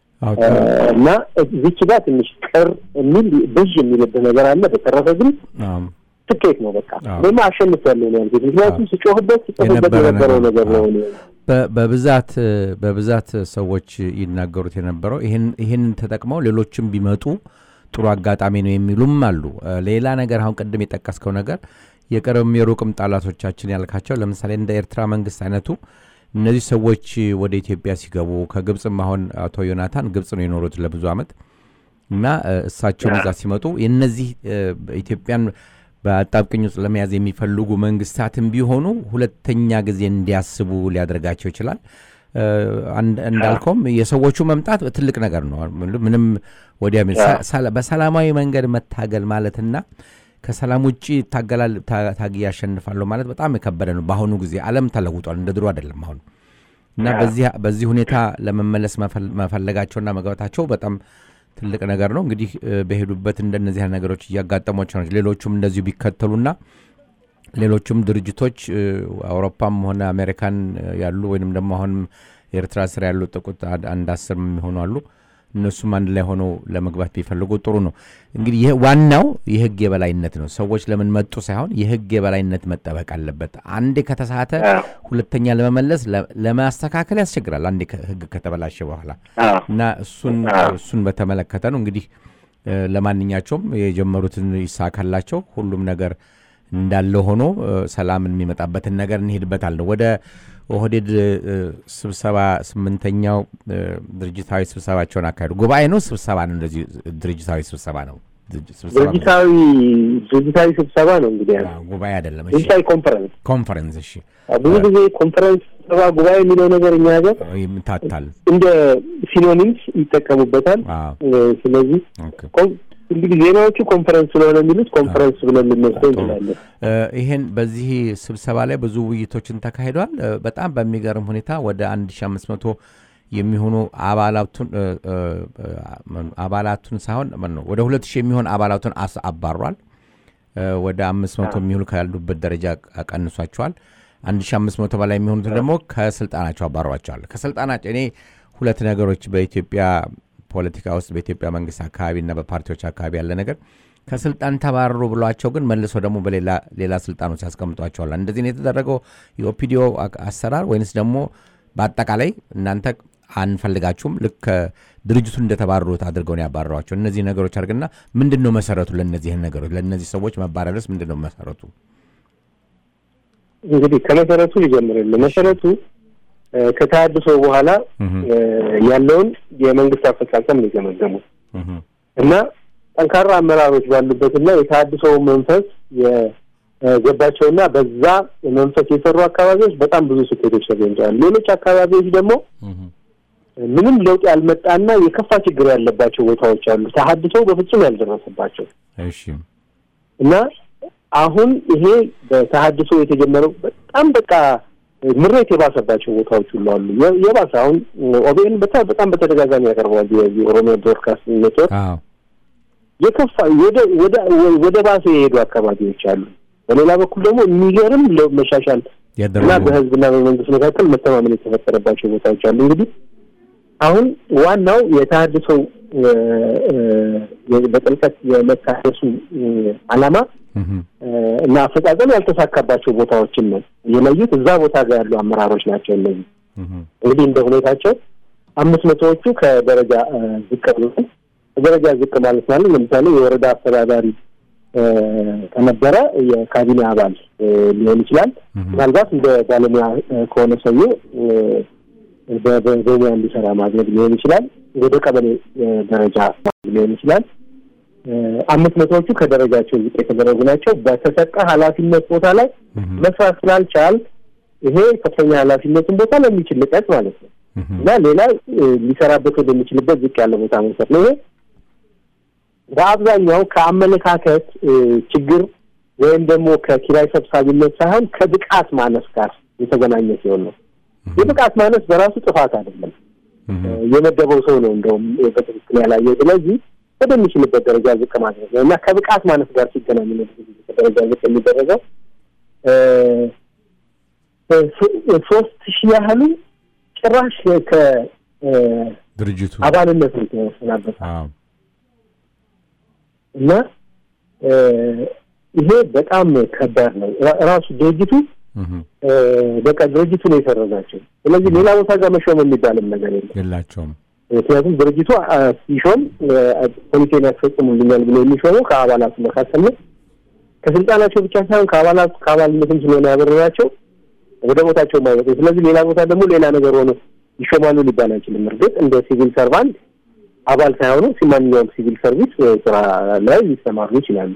እና እዚች ጋር ትንሽ ቅር የሚል ብዥ የሚልብህ ነገር አለ። በተረፈ ግን ስኬት ነው። በቃ ደግሞ አሸንፍ ያለው ነው ያልኩት። ምክንያቱም ስጮህበት ስጮህበት የነበረው ነገር ነው። በብዛት በብዛት ሰዎች ይናገሩት የነበረው ይህንን ተጠቅመው ሌሎችም ቢመጡ ጥሩ አጋጣሚ ነው የሚሉም አሉ። ሌላ ነገር አሁን ቅድም የጠቀስከው ነገር የቅርብም የሩቅም ጠላቶቻችን ያልካቸው ለምሳሌ እንደ ኤርትራ መንግስት አይነቱ እነዚህ ሰዎች ወደ ኢትዮጵያ ሲገቡ ከግብፅም አሁን አቶ ዮናታን ግብፅ ነው የኖሩት ለብዙ ዓመት እና እሳቸውን እዛ ሲመጡ የነዚህ ኢትዮጵያን በአጣብቅኝ ውስጥ ለመያዝ የሚፈልጉ መንግስታትም ቢሆኑ ሁለተኛ ጊዜ እንዲያስቡ ሊያደርጋቸው ይችላል። እንዳልከውም የሰዎቹ መምጣት ትልቅ ነገር ነው። ምንም ወዲያ በሰላማዊ መንገድ መታገል ማለትና ከሰላም ውጭ ይታገላል ታግዬ ያሸንፋለሁ ማለት በጣም የከበደ ነው። በአሁኑ ጊዜ ዓለም ተለውጧል፣ እንደ ድሮ አይደለም አሁን እና በዚህ ሁኔታ ለመመለስ መፈለጋቸውና መግባታቸው በጣም ትልቅ ነገር ነው። እንግዲህ በሄዱበት እንደነዚህ ነገሮች እያጋጠሟቸው ናቸው። ሌሎቹም እንደዚሁ ቢከተሉና ሌሎቹም ድርጅቶች አውሮፓም ሆነ አሜሪካን ያሉ ወይንም ደግሞ አሁንም ኤርትራ ስር ያሉ ጥቁት አንድ አስር የሚሆኑ አሉ። እነሱም አንድ ላይ ሆነው ለመግባት ቢፈልጉ ጥሩ ነው። እንግዲህ ይህ ዋናው የህግ የበላይነት ነው። ሰዎች ለምን መጡ ሳይሆን የህግ የበላይነት መጠበቅ አለበት። አንዴ ከተሳተ ሁለተኛ ለመመለስ ለማስተካከል ያስቸግራል። አንዴ ህግ ከተበላሸ በኋላ እና እሱን እሱን በተመለከተ ነው እንግዲህ ለማንኛቸውም የጀመሩትን ይሳካላቸው። ሁሉም ነገር እንዳለ ሆኖ ሰላምን የሚመጣበትን ነገር እንሄድበታለን። ወደ ኦህዴድ ስብሰባ ስምንተኛው ድርጅታዊ ስብሰባቸውን አካሄዱ። ጉባኤ ነው ስብሰባ ነው? እንደዚህ ድርጅታዊ ስብሰባ ነው። ድርጅታዊ ድርጅታዊ ስብሰባ ነው እንግዲህ ጉባኤ አይደለም። ድርጅታዊ ኮንፈረንስ ኮንፈረንስ። እሺ ብዙ ጊዜ ኮንፈረንስ፣ ስብሰባ፣ ጉባኤ የሚለው ነገር እኛ ሀገር ይምታታል፣ እንደ ሲኖኒምስ ይጠቀሙበታል። ስለዚህ እንግዲህ ዜናዎቹ ኮንፈረንስ ስለሆነ የሚሉት ኮንፈረንስ ብለን ልንወስደው እንችላለን። ይህን በዚህ ስብሰባ ላይ ብዙ ውይይቶችን ተካሂዷል። በጣም በሚገርም ሁኔታ ወደ አንድ ሺ አምስት መቶ የሚሆኑ አባላቱን አባላቱን ሳይሆን ነው ወደ ሁለት ሺህ የሚሆን አባላቱን አባሯል። ወደ አምስት መቶ የሚሆኑ ካሉበት ደረጃ ቀንሷቸዋል። አንድ ሺ አምስት መቶ በላይ የሚሆኑትን ደግሞ ከስልጣናቸው አባሯቸዋል። ከስልጣናቸው እኔ ሁለት ነገሮች በኢትዮጵያ ፖለቲካ ውስጥ በኢትዮጵያ መንግስት አካባቢና በፓርቲዎች አካባቢ ያለ ነገር ከስልጣን ተባረሩ ብሏቸው ግን መልሶ ደግሞ በሌላ ሌላ ስልጣን ውስጥ ያስቀምጧቸዋል። እንደዚህ ነው የተደረገው የኦፒዲዮ አሰራር ወይንስ ደግሞ በአጠቃላይ እናንተ አንፈልጋችሁም ልክ ድርጅቱን እንደተባረሩት አድርገው ነው ያባረሯቸው? እነዚህ ነገሮች አድርግና ምንድን ነው መሰረቱ? ለእነዚህ ነገሮች ለእነዚህ ሰዎች መባረርስ ምንድን ነው መሰረቱ? እንግዲህ ከመሰረቱ ሊጀምርልን መሰረቱ ከተሃድሶ በኋላ ያለውን የመንግስት አፈጻጸም ነው የገመገሙት እና ጠንካራ አመራሮች ባሉበትና የተሃድሶው መንፈስ የገባቸውና በዛ መንፈስ የሰሩ አካባቢዎች በጣም ብዙ ስኬቶች ተገኝተዋል። ሌሎች አካባቢዎች ደግሞ ምንም ለውጥ ያልመጣና የከፋ ችግር ያለባቸው ቦታዎች አሉ፣ ተሃድሶ በፍጹም ያልደረሰባቸው እና አሁን ይሄ በተሃድሶ የተጀመረው በጣም በቃ ምሬት የባሰባቸው ቦታዎች ሁሉ አሉ። የባሰ አሁን ኦቤን በጣም በተደጋጋሚ ያቀርበዋል። የኦሮሚያ ብሮድካስቲንግ ኔትወርክ የከፋ ወደ ባሰ የሄዱ አካባቢዎች አሉ። በሌላ በኩል ደግሞ የሚገርም መሻሻል እና በህዝብና በመንግስት መካከል መተማመን የተፈጠረባቸው ቦታዎች አሉ። እንግዲህ አሁን ዋናው የተሃድሶው በጥልቀት የመታደሱ ዓላማ እና አፈጻጸም ያልተሳካባቸው ቦታዎችን ነው የለዩት። እዛ ቦታ ጋር ያሉ አመራሮች ናቸው እነዚህ። እንግዲህ እንደ ሁኔታቸው አምስት መቶዎቹ ከደረጃ ዝቅ ብሎ ከደረጃ ዝቅ ማለት ማለት ለምሳሌ የወረዳ አስተዳዳሪ ከነበረ የካቢኔ አባል ሊሆን ይችላል። ምናልባት እንደ ባለሙያ ከሆነ ሰውዬው በሙያ እንዲሰራ ማድረግ ሊሆን ይችላል። ወደ ቀበሌ ደረጃ ሊሆን ይችላል። አምስት መቶዎቹ ከደረጃቸው ዝቅ የተደረጉ ናቸው። በተሰጠ ኃላፊነት ቦታ ላይ መስራት ስላልቻል ይሄ ከፍተኛ ኃላፊነትን ቦታ ለሚችል ልቀት ማለት ነው እና ሌላ ሊሰራበት ወደሚችልበት ዝቅ ያለ ቦታ መውሰድ ነው። ይሄ በአብዛኛው ከአመለካከት ችግር ወይም ደግሞ ከኪራይ ሰብሳቢነት ሳይሆን ከብቃት ማነስ ጋር የተገናኘ ሲሆን ነው። የብቃት ማነስ በራሱ ጥፋት አይደለም። የመደበው ሰው ነው እንደውም በትክክል ያላየው። ስለዚህ ወደሚችልበት ደረጃ ዝቅ ማድረግ ነው እና ከብቃት ማነስ ጋር ሲገናኝ ነው ደረጃ ዝቅ የሚደረገው። ሶስት ሺህ ያህሉ ጭራሽ ድርጅቱ ከአባልነት ነው የተሰናበተ እና ይሄ በጣም ከባድ ነው። ራሱ ድርጅቱ በቃ ድርጅቱ ነው የሰረዛቸው። ስለዚህ ሌላ ቦታ ጋር መሾም የሚባልም ነገር የለም የላቸውም። ምክንያቱም ድርጅቱ ሲሾም ፖሊሲን ያስፈጽሙልኛል ብሎ የሚሾመው ከአባላቱ መካከል ነው። ከስልጣናቸው ብቻ ሳይሆን ከአባላቱ ከአባልነትም ስለሆነ ያበረራቸው ወደ ቦታቸው ማይወጡ። ስለዚህ ሌላ ቦታ ደግሞ ሌላ ነገር ሆኖ ይሾማሉ ሊባል አይችልም። እርግጥ እንደ ሲቪል ሰርቫንት አባል ሳይሆኑ ማንኛውም ሲቪል ሰርቪስ ስራ ላይ ሊሰማሩ ይችላሉ።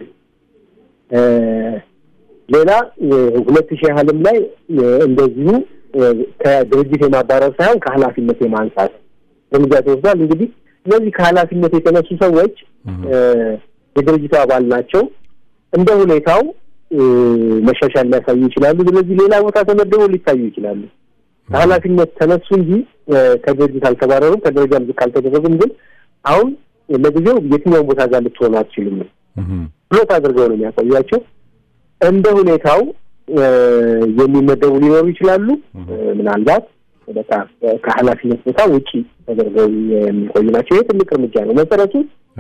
ሌላ ሁለት ሺህ ያህልም ላይ እንደዚሁ ከድርጅት የማባረር ሳይሆን ከኃላፊነት የማንሳት እርምጃ ተወስዷል። እንግዲህ እነዚህ ከኃላፊነት የተነሱ ሰዎች የድርጅቱ አባል ናቸው። እንደ ሁኔታው መሻሻል ሊያሳዩ ይችላሉ። ስለዚህ ሌላ ቦታ ተመድበው ሊታዩ ይችላሉ። ከኃላፊነት ተነሱ እንጂ ከድርጅት አልተባረሩም፣ ከደረጃም ዝቅ አልተደረጉም። ግን አሁን ለጊዜው የትኛውን ቦታ ጋር ልትሆኑ አትችሉም ብሎት አድርገው ነው የሚያቆያቸው። እንደ ሁኔታው የሚመደቡ ሊኖሩ ይችላሉ። ምናልባት በቃ ከኃላፊነት ቦታ ውጪ ተደርገው የሚቆዩ ናቸው። ይህ ትልቅ እርምጃ ነው። መሰረቱ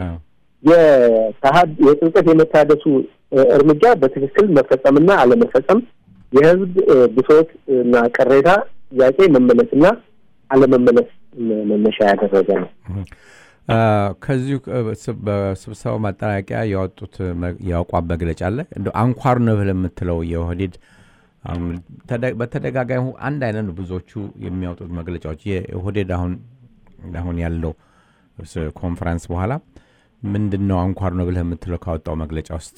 የጥልቀት የመታደሱ እርምጃ በትክክል መፈጸምና አለመፈጸም የህዝብ ብሶት እና ቅሬታ ጥያቄ መመለስና አለመመለስ መነሻ ያደረገ ነው። ከዚሁ በስብሰባው ማጠናቂያ ያወጡት የአቋም መግለጫ አለ። እንደ አንኳር ነው ብለህ የምትለው የኦህዴድ በተደጋጋሚ አንድ አይነት ነው ብዙዎቹ የሚያወጡት መግለጫዎች። የኦህዴድ አሁን አሁን ያለው ኮንፈረንስ በኋላ ምንድን ነው አንኳር ነው ብለህ የምትለው ካወጣው መግለጫ ውስጥ?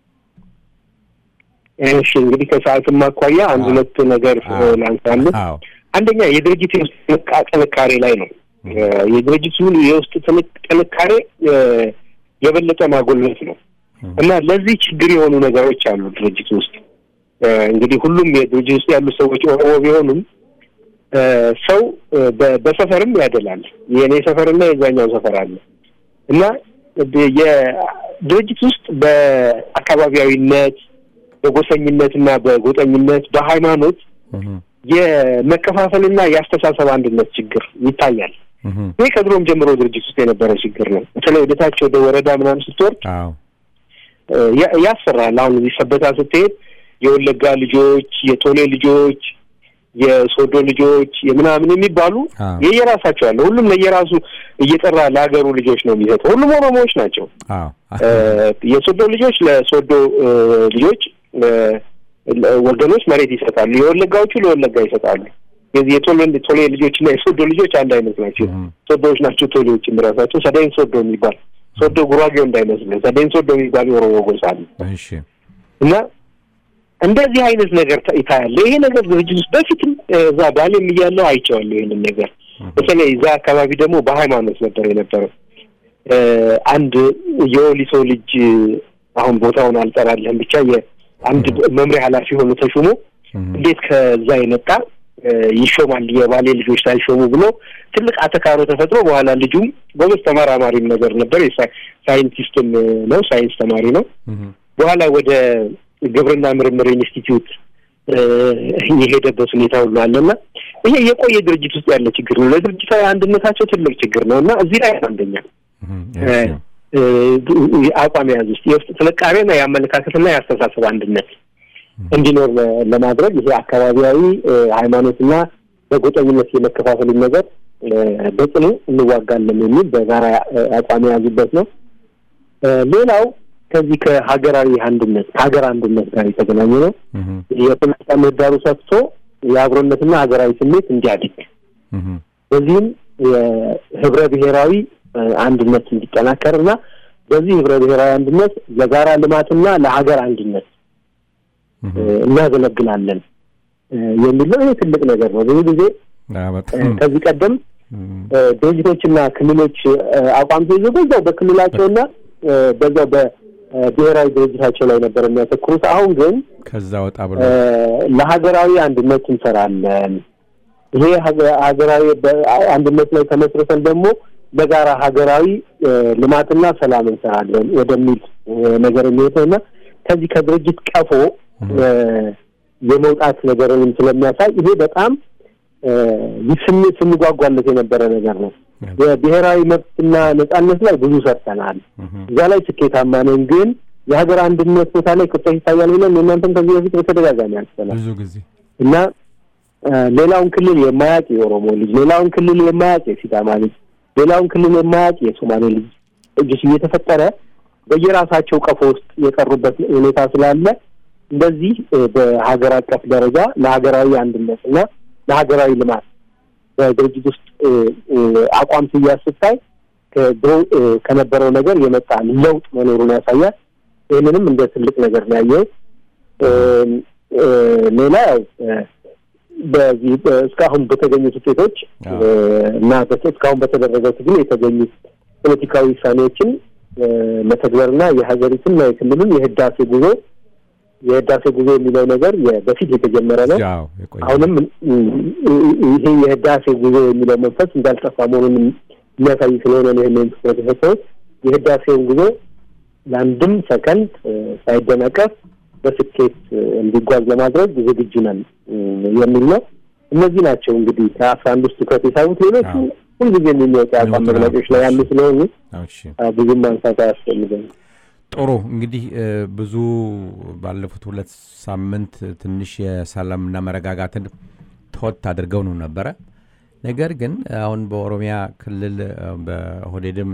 እሺ እንግዲህ ከሰዓትም አኳያ አንድ ሁለት ነገር ላንሳለን። አንደኛ የድርጅት የውስጥ ጥንካሬ ላይ ነው። የድርጅቱ የውስጥ ጥንካሬ የበለጠ ማጎልበት ነው እና ለዚህ ችግር የሆኑ ነገሮች አሉ ድርጅቱ ውስጥ። እንግዲህ ሁሉም የድርጅት ውስጥ ያሉ ሰዎች ኦሮሞ ቢሆኑም ሰው በሰፈርም ያደላል። የእኔ ሰፈርና የዛኛው ሰፈር አለ እና የድርጅት ውስጥ በአካባቢያዊነት በጎሰኝነትና በጎጠኝነት በሃይማኖት የመከፋፈልና የአስተሳሰብ አንድነት ችግር ይታያል። ይህ ከድሮም ጀምሮ ድርጅት ውስጥ የነበረ ችግር ነው። በተለይ ወደታች ወደ ወረዳ ምናምን ስትወርድ ያስፈራል። አሁን እዚህ ሰበታ ስትሄድ የወለጋ ልጆች፣ የቶሌ ልጆች፣ የሶዶ ልጆች የምናምን የሚባሉ የየራሳቸው አለ። ሁሉም ለየራሱ እየጠራ ለሀገሩ ልጆች ነው የሚሰጠው። ሁሉም ኦሮሞዎች ናቸው። የሶዶ ልጆች ለሶዶ ልጆች ወገኖች መሬት ይሰጣሉ። የወለጋዎቹ ለወለጋ ይሰጣሉ። የዚህ የቶሌ ቶሌ ልጆች እና የሶዶ ልጆች አንድ አይነት ናቸው። ሶዶዎች ናቸው ቶሌዎች ራሳቸው። ሰደኝ ሶዶ የሚባል ሶዶ ጉራጌው እንዳይመስለን ሰደኝ ሶዶ የሚባል የኦሮሞ ጎሳ አለ እና እንደዚህ አይነት ነገር ይታያለ። ይሄ ነገር ድርጅት ውስጥ በፊትም እዛ ባሌም እያለሁ አይቼዋለሁ ይህንን ነገር። በተለይ እዛ አካባቢ ደግሞ በሃይማኖት ነበር የነበረው። አንድ የወሊሶ ልጅ አሁን ቦታውን አልጠራለህም ብቻ የአንድ መምሪያ ኃላፊ ሆኖ ተሹሞ እንዴት ከዛ የመጣ ይሾማል የባሌ ልጆች ሳይሾሙ ብሎ ትልቅ አተካሮ ተፈጥሮ በኋላ ልጁም ጎበዝ ተመራማሪም ነገር ነበር። ሳይንቲስትም ነው፣ ሳይንስ ተማሪ ነው። በኋላ ወደ ግብርና ምርምር ኢንስቲትዩት የሄደበት ሁኔታ ሁሉ አለና ይሄ የቆየ ድርጅት ውስጥ ያለ ችግር ነው። ለድርጅታዊ አንድነታቸው ትልቅ ችግር ነው እና እዚህ ላይ አንደኛ አቋም የያዝ ውስጥ የውስጥ ጥንካሬና የአመለካከትና የአስተሳሰብ አንድነት እንዲኖር ለማድረግ ይሄ አካባቢያዊ ሃይማኖትና በጎጠኝነት የመከፋፈልን ነገር በጽኑ እንዋጋለን የሚል በጋራ አቋም የያዙበት ነው። ሌላው ከዚህ ከሀገራዊ አንድነት ከሀገር አንድነት ጋር የተገናኘ ነው። የፖለቲካ ምህዳሩ ሰፍቶ የአብሮነትና ሀገራዊ ስሜት እንዲያድግ በዚህም የህብረ ብሔራዊ አንድነት እንዲጠናከር እና በዚህ ህብረ ብሔራዊ አንድነት ለጋራ ልማትና ለሀገር አንድነት እናገለግላለን የሚል ነው። ይህ ትልቅ ነገር ነው። ብዙ ጊዜ ከዚህ ቀደም ድርጅቶችና ክልሎች አቋም ተይዞ በዛው በክልላቸውና በዛው በብሔራዊ ድርጅታቸው ላይ ነበር የሚያተኩሩት። አሁን ግን ከዛ ወጣ ብሎ ለሀገራዊ አንድነት እንሰራለን፣ ይሄ ሀገራዊ አንድነት ላይ ተመስርተን ደግሞ በጋራ ሀገራዊ ልማትና ሰላም እንሰራለን ወደሚል ነገር የሚሄድ ነው እና ከዚህ ከድርጅት ቀፎ የመውጣት ነገርንም ስለሚያሳይ ይሄ በጣም ስንጓጓለት የነበረ ነገር ነው። የብሔራዊ መብትና ነጻነት ላይ ብዙ ሰርተናል። እዛ ላይ ስኬታማ ነን። ግን የሀገር አንድነት ቦታ ላይ ክፍተት ይታያል ብለን የእናንተም ከዚህ በፊት በተደጋጋሚ አንስተናል ብዙ ጊዜ እና ሌላውን ክልል የማያውቅ የኦሮሞ ልጅ፣ ሌላውን ክልል የማያውቅ የሲዳማ ልጅ፣ ሌላውን ክልል የማያውቅ የሶማሌ ልጅ እጅስ እየተፈጠረ በየራሳቸው ቀፎ ውስጥ የቀሩበት ሁኔታ ስላለ እንደዚህ በሀገር አቀፍ ደረጃ ለሀገራዊ አንድነት እና ለሀገራዊ ልማት በድርጅት ውስጥ አቋም ስያዝ ስታይ ከድሮ ከነበረው ነገር የመጣ ለውጥ መኖሩን ያሳያል። ይህንንም እንደ ትልቅ ነገር ነው ያየው። ሌላ ያው በዚህ እስካሁን በተገኙት ውጤቶች እና እስካሁን በተደረገው ትግል የተገኙ ፖለቲካዊ ውሳኔዎችን መተግበርና የሀገሪቱንና የክልሉን የህዳሴ ጉዞ የህዳሴ ጉዞ የሚለው ነገር በፊት የተጀመረ ነው። አሁንም ይሄ የህዳሴ ጉዞ የሚለው መንፈስ እንዳልጠፋ መሆኑን የሚያሳይ ስለሆነ ነው ይህንን ትኩረት የሰጠሁት። የህዳሴውን ጉዞ ለአንድም ሰከንድ ሳይደናቀፍ በስኬት እንዲጓዝ ለማድረግ ዝግጁ ነን የሚል ነው። እነዚህ ናቸው እንግዲህ ከአስራ አንድ ውስጥ ትኩረት የሳቡት። ሌሎቹ ሁልጊዜ የሚወጡ የአቋም መግለጫዎች ላይ ያሉ ስለሆኑ ብዙም ማንሳት አያስፈልግም። ጥሩ እንግዲህ ብዙ ባለፉት ሁለት ሳምንት ትንሽ የሰላምና መረጋጋትን ተወት አድርገው ነው ነበረ። ነገር ግን አሁን በኦሮሚያ ክልል በሆዴድም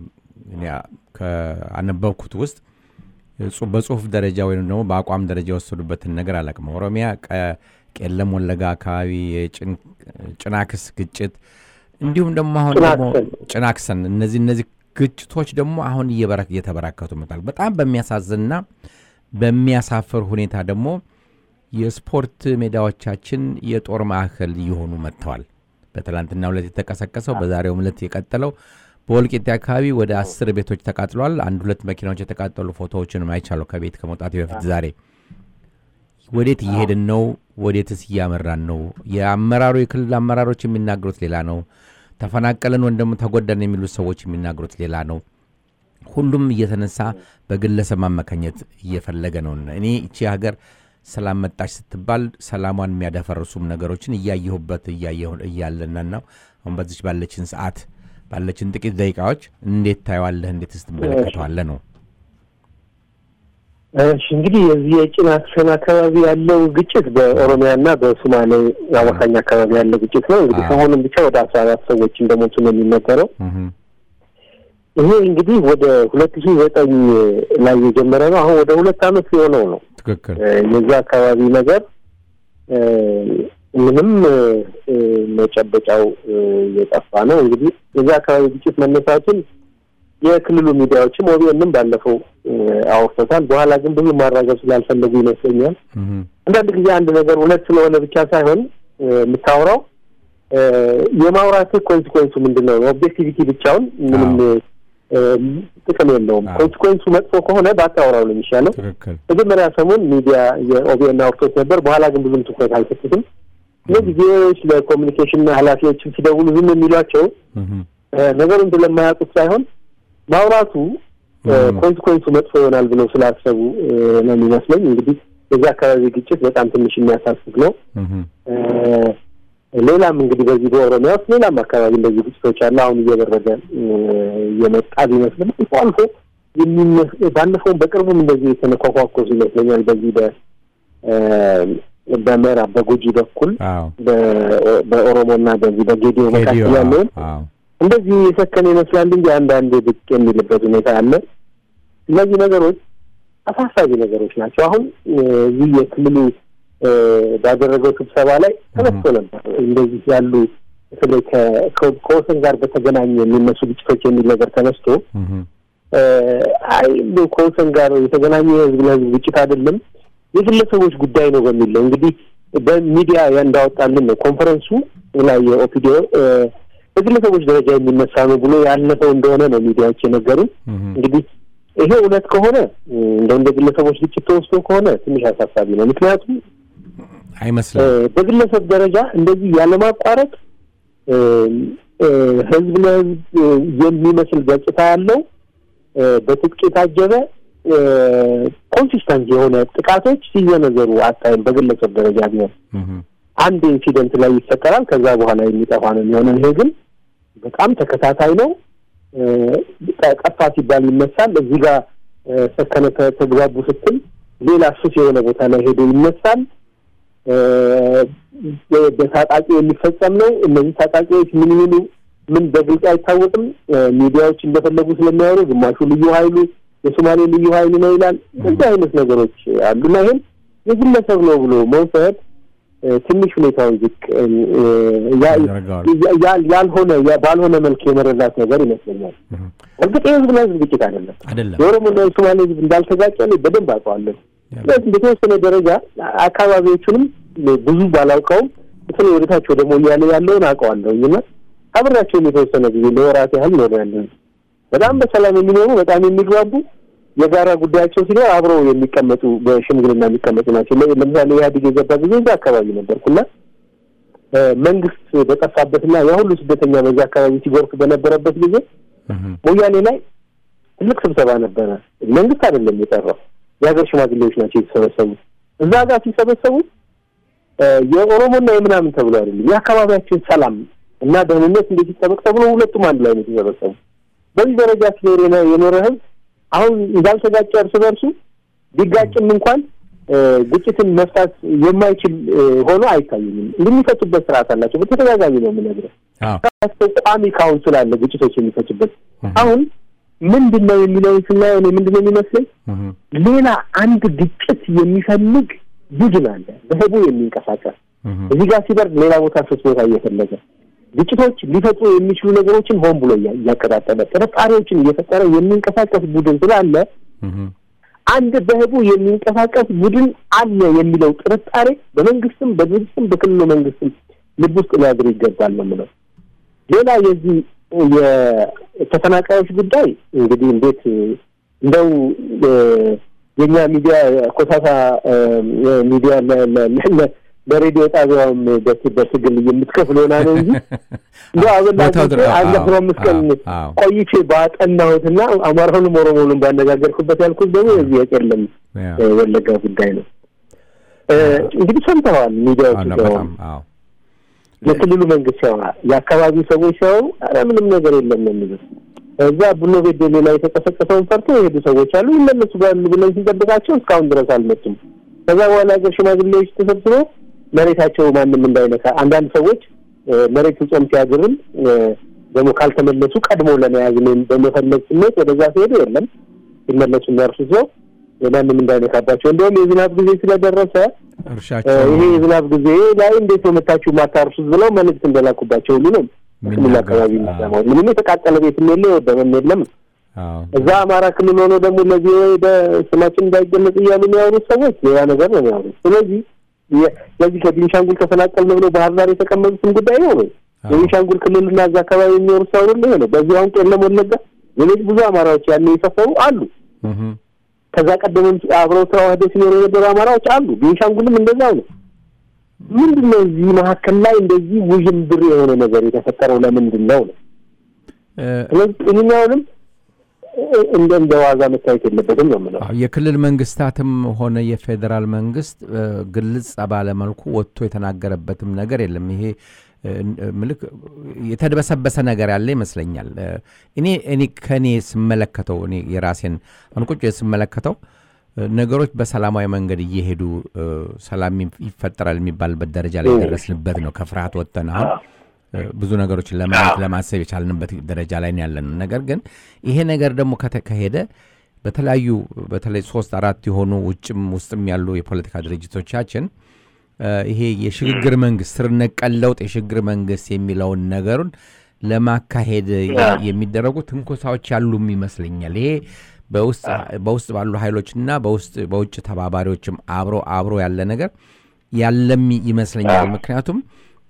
ከአነበብኩት ውስጥ በጽሁፍ ደረጃ ወይም ደግሞ በአቋም ደረጃ የወሰዱበትን ነገር አላውቅም። ኦሮሚያ ቄለም ወለጋ አካባቢ የጭናክስ ግጭት እንዲሁም ደግሞ አሁን ደግሞ ጭናክሰን እነዚህ እነዚህ ግጭቶች ደግሞ አሁን እየተበራከቱ መጣል። በጣም በሚያሳዝንና በሚያሳፍር ሁኔታ ደግሞ የስፖርት ሜዳዎቻችን የጦር ማዕከል እየሆኑ መጥተዋል። በትላንትና ዕለት የተቀሰቀሰው በዛሬው ዕለት የቀጠለው በወልቂጤ አካባቢ ወደ አስር ቤቶች ተቃጥሏል። አንድ ሁለት መኪናዎች የተቃጠሉ ፎቶዎችንም አይቻለሁ ከቤት ከመውጣቴ በፊት ዛሬ። ወዴት እየሄድን ነው? ወዴትስ እያመራን ነው? የአመራሩ የክልል አመራሮች የሚናገሩት ሌላ ነው። ተፈናቀለን ወይም ደግሞ ተጎዳን የሚሉት ሰዎች የሚናገሩት ሌላ ነው። ሁሉም እየተነሳ በግለሰብ ማመካኘት እየፈለገ ነው። እኔ እቺ ሀገር ሰላም መጣች ስትባል ሰላሟን የሚያደፈርሱም ነገሮችን እያየሁበት እያለና ነው። አሁን በዚች ባለችን ሰዓት ባለችን ጥቂት ደቂቃዎች እንዴት ታየዋለህ? እንዴት ስትመለከተዋለህ ነው? እሺ እንግዲህ የዚህ የጭናክሰን አካባቢ ያለው ግጭት በኦሮሚያና በሶማሌ አዋሳኝ አካባቢ ያለው ግጭት ነው። እንግዲህ ከአሁንም ብቻ ወደ አስራ አራት ሰዎች እንደሞቱ ነው የሚነገረው። ይሄ እንግዲህ ወደ ሁለት ሺህ ዘጠኝ ላይ የጀመረ ነው። አሁን ወደ ሁለት ዓመት የሆነው ነው። ትክክል። የዛ አካባቢ ነገር ምንም መጨበጫው የጠፋ ነው። እንግዲህ የዛ አካባቢ ግጭት መነሳቱን የክልሉ ሚዲያዎችም ኦቢኤንም ባለፈው አውርቶታል። በኋላ ግን ብዙ ማራገብ ስላልፈለጉ ይመስለኛል አንዳንድ ጊዜ አንድ ነገር እውነት ስለሆነ ብቻ ሳይሆን የምታወራው የማውራት ኮንሲኮንሱ ምንድን ነው? ኦብጀክቲቪቲ ብቻውን ምንም ጥቅም የለውም። ኮንሲኮንሱ መጥፎ ከሆነ ባታወራው ነው የሚሻለው። መጀመሪያ ሰሞን ሚዲያ የኦቢኤን አውርቶት ነበር። በኋላ ግን ብዙም ትኩረት አልሰጡትም። እነዚህ ጊዜዎች ለኮሚኒኬሽን ኃላፊዎችም ሲደውሉ ዝም የሚሏቸው ነገሩን ስለማያውቁት ሳይሆን ማውራቱ ኮንስኮንሱ መጥፎ ይሆናል ብለው ስላሰቡ ነው የሚመስለኝ። እንግዲህ የዚህ አካባቢ ግጭት በጣም ትንሽ የሚያሳስብ ነው። ሌላም እንግዲህ በዚህ በኦሮሚያ ውስጥ ሌላም አካባቢ እንደዚህ ግጭቶች አለ። አሁን እየበረደ እየመጣ ቢመስልም አልፎ አልፎ ባለፈውም በቅርቡም እንደዚህ የተነኳኳኮሱ ይመስለኛል። በዚህ በምዕራብ በጉጂ በኩል በኦሮሞና በዚህ በጌዲዮ መካከል ያለውን እንደዚህ የሰከነ ይመስላል እንጂ አንዳንዴ ብቅ የሚልበት ሁኔታ አለ። እነዚህ ነገሮች አሳሳቢ ነገሮች ናቸው። አሁን እዚህ የክልሉ ባደረገው ስብሰባ ላይ ተነስቶ ነበር እንደዚህ ያሉ በተለይ ከወሰን ጋር በተገናኘ የሚነሱ ግጭቶች የሚል ነገር ተነስቶ አይ ከወሰን ጋር የተገናኘ የህዝብ ለህዝብ ግጭት አይደለም የግለሰቦች ጉዳይ ነው በሚል ነው እንግዲህ በሚዲያ እንዳወጣልን ነው ኮንፈረንሱ ላይ የኦፒዲዮ በግለሰቦች ደረጃ የሚነሳ ነው ብሎ ያለፈው እንደሆነ ነው ሚዲያዎች የነገሩን። እንግዲህ ይሄ እውነት ከሆነ እንደ እንደ ግለሰቦች ግጭት ተወስዶ ከሆነ ትንሽ አሳሳቢ ነው። ምክንያቱም አይመስልም። በግለሰብ ደረጃ እንደዚህ ያለማቋረጥ ህዝብ ለህዝብ የሚመስል ገጽታ ያለው በትጥቅ የታጀበ ኮንሲስተንት የሆነ ጥቃቶች ሲዘነዘሩ አታይም። በግለሰብ ደረጃ ቢሆን አንድ ኢንሲደንት ላይ ይፈጠራል፣ ከዛ በኋላ የሚጠፋ ነው የሚሆነው። ይሄ ግን በጣም ተከታታይ ነው። ጠፋ ሲባል ይነሳል። እዚህ ጋር ሰከነ ተግባቡ ስትል ሌላ ሱስ የሆነ ቦታ ላይ ሄዶ ይነሳል። በታጣቂ የሚፈጸም ነው። እነዚህ ታጣቂዎች ምን ይሁኑ ምን በግልጽ አይታወቅም። ሚዲያዎች እንደፈለጉ ስለሚያወሩ ግማሹ ልዩ ኃይሉ የሶማሌ ልዩ ኃይል ነው ይላል። እንደዚህ አይነት ነገሮች አሉና ይሄን የግለሰብ ነው ብሎ መውሰድ ትንሽ ሁኔታውን ዝቅ ያልሆነ ባልሆነ መልክ የመረዳት ነገር ይመስለኛል። እርግጥ የህዝብ ለህዝብ ግጭት አይደለም። አይደለም የኦሮሞና የሶማሌ ህዝብ እንዳልተጋጨ እኔ በደንብ አውቀዋለሁ። ስለዚህ በተወሰነ ደረጃ አካባቢዎቹንም ብዙ ባላውቀውም በተለይ ወደታች ወደ ሞያሌ ያለውን አውቀዋለሁኝ እና አብሬያቸውም የተወሰነ ጊዜ ለወራት ያህል ኖረ ያለን በጣም በሰላም የሚኖሩ በጣም የሚግባቡ የጋራ ጉዳያቸው ሲኖር አብረው የሚቀመጡ በሽምግልና የሚቀመጡ ናቸው። ለምሳሌ ኢህአዴግ የገባ ጊዜ እዛ አካባቢ ነበርኩና መንግስት በጠፋበትና ያ ሁሉ ስደተኛ በዛ አካባቢ ሲጎርፍ በነበረበት ጊዜ ሞያሌ ላይ ትልቅ ስብሰባ ነበረ። መንግስት አይደለም የጠራው፣ የሀገር ሽማግሌዎች ናቸው የተሰበሰቡ። እዛ ጋር ሲሰበሰቡ የኦሮሞና የምናምን ተብሎ አይደለም የአካባቢያችን ሰላም እና ደህንነት እንዴት ይጠበቅ ተብሎ ሁለቱም አንድ ላይ ነው የተሰበሰቡ። በዚህ ደረጃ ሲኖር የኖረ ህዝብ አሁን እንዳልተጋጨ እርስ በርሱ ቢጋጭም እንኳን ግጭትን መፍታት የማይችል ሆኖ አይታየኝም። እንደሚፈቱበት ስርዓት አላቸው። በተደጋጋሚ ነው የምነግርህ። ቋሚ ካውንስል አለ ግጭቶች የሚፈቱበት። አሁን ምንድን ነው የሚለውን ስናየው እኔ ምንድን ነው የሚመስለኝ ሌላ አንድ ግጭት የሚፈልግ ቡድን አለ በህቡ የሚንቀሳቀስ እዚህ ጋር ሲበርድ ሌላ ቦታ ሶስት ቦታ እየፈለገ ግጭቶች ሊፈጥሩ የሚችሉ ነገሮችን ሆን ብሎ እያቀጣጠለ ጥርጣሬዎችን እየፈጠረ የሚንቀሳቀስ ቡድን ስላለ አንድ በህቡ የሚንቀሳቀስ ቡድን አለ የሚለው ጥርጣሬ በመንግስትም በድርጅትም በክልሉ መንግስትም ልብ ውስጥ ሊያድር ይገባል ነው የምለው። ሌላ የዚህ የተፈናቃዮች ጉዳይ እንግዲህ እንዴት እንደው የኛ ሚዲያ ኮሳሳ ሚዲያ በሬዲዮ ጣቢያውም በትግል የምትከፍል ሆና ነው እንጂ እንደ አበላ አንድ አስራ አምስት ቀን ቆይቼ ባጠናሁትና አማራውንም ኦሮሞውንም ባነጋገርኩበት ያልኩት ደግሞ የዚህ የቄለም ወለጋ ጉዳይ ነው። እንግዲህ ሰምተዋል ሚዲያዎች ሲያወሩ፣ የክልሉ መንግስት ሲያወራ፣ የአካባቢው ሰዎች ሲያወሩ ኧረ ምንም ነገር የለም ነው የሚሉት። እዛ ቡኖ ቤደሌ ላይ የተቀሰቀሰውን ፈርቶ የሄዱ ሰዎች አሉ። ይመለሱ ባሉ ብለን ስንጠብቃቸው እስካሁን ድረስ አልመጡም። ከዛ በኋላ ሀገር ሽማግሌዎች ተሰብስበው መሬታቸው ማንም እንዳይነካ አንዳንድ ሰዎች መሬት ጾም ሲያድርም ደግሞ ካልተመለሱ ቀድሞ ለመያዝ በመፈለግ ስሜት ወደዛ ሲሄዱ የለም ሲመለሱ የሚያርሱት ነው ማንም እንዳይነካባቸው። እንዲሁም የዝናብ ጊዜ ስለደረሰ ይሄ የዝናብ ጊዜ ላይ እንዴት ነው መታችሁ ማታርሱት ብለው መልዕክት እንደላኩባቸው ሁሉ ነው ክልል አካባቢ የሚሰማው። ምንም የተቃጠለ ቤትም የለ የወደመም የለም። እዛ አማራ ክልል ሆኖ ደግሞ ለዚህ ወደ ስማችን እንዳይገለጽ እያሉ የሚያወሩት ሰዎች ሌላ ነገር ነው የሚያወሩት። ስለዚህ ለዚህ ከቤንሻንጉል ተፈናቀልን ብለው ባህር ዳር የተቀመጡትን ጉዳይ ነው ነው የቤንሻንጉል ክልልና እዛ አካባቢ የሚኖሩት ሰው ሁሉ ነው። በዚህ አሁን ቄለም ወለጋ፣ ሌሎች ብዙ አማራዎች ያለ የሰፈሩ አሉ። ከዛ ቀደምም አብረው ተዋህደው ሲኖሩ የነበሩ አማራዎች አሉ። ቤንሻንጉልም እንደዛው ነው። ምንድን ነው እዚህ መካከል ላይ እንደዚህ ውዥንብር የሆነ ነገር የተፈጠረው ለምንድን ነው ነው? ስለዚህ ይህኛውንም እንደ እንደ ዋዛ መታየት የለበትም ነው የምለው። የክልል መንግስታትም ሆነ የፌዴራል መንግስት ግልጽ ባለ መልኩ ወጥቶ የተናገረበትም ነገር የለም። ይሄ ምልክ የተደበሰበሰ ነገር ያለ ይመስለኛል። እኔ እኔ ከእኔ ስመለከተው እኔ የራሴን አንቁጭ ስመለከተው ነገሮች በሰላማዊ መንገድ እየሄዱ ሰላም ይፈጠራል የሚባልበት ደረጃ ላይ የደረስንበት ነው። ከፍርሃት ወጥተን አሁን ብዙ ነገሮችን ለማየት ለማሰብ የቻልንበት ደረጃ ላይ ያለን። ነገር ግን ይሄ ነገር ደግሞ ከተካሄደ በተለያዩ በተለይ ሶስት አራት የሆኑ ውጭም ውስጥም ያሉ የፖለቲካ ድርጅቶቻችን ይሄ የሽግግር መንግስት ስር ነቀል ለውጥ የሽግግር መንግስት የሚለውን ነገሩን ለማካሄድ የሚደረጉ ትንኮሳዎች ያሉም ይመስለኛል። ይሄ በውስጥ ባሉ ኃይሎችና በውጭ ተባባሪዎችም አብሮ አብሮ ያለ ነገር ያለም ይመስለኛል። ምክንያቱም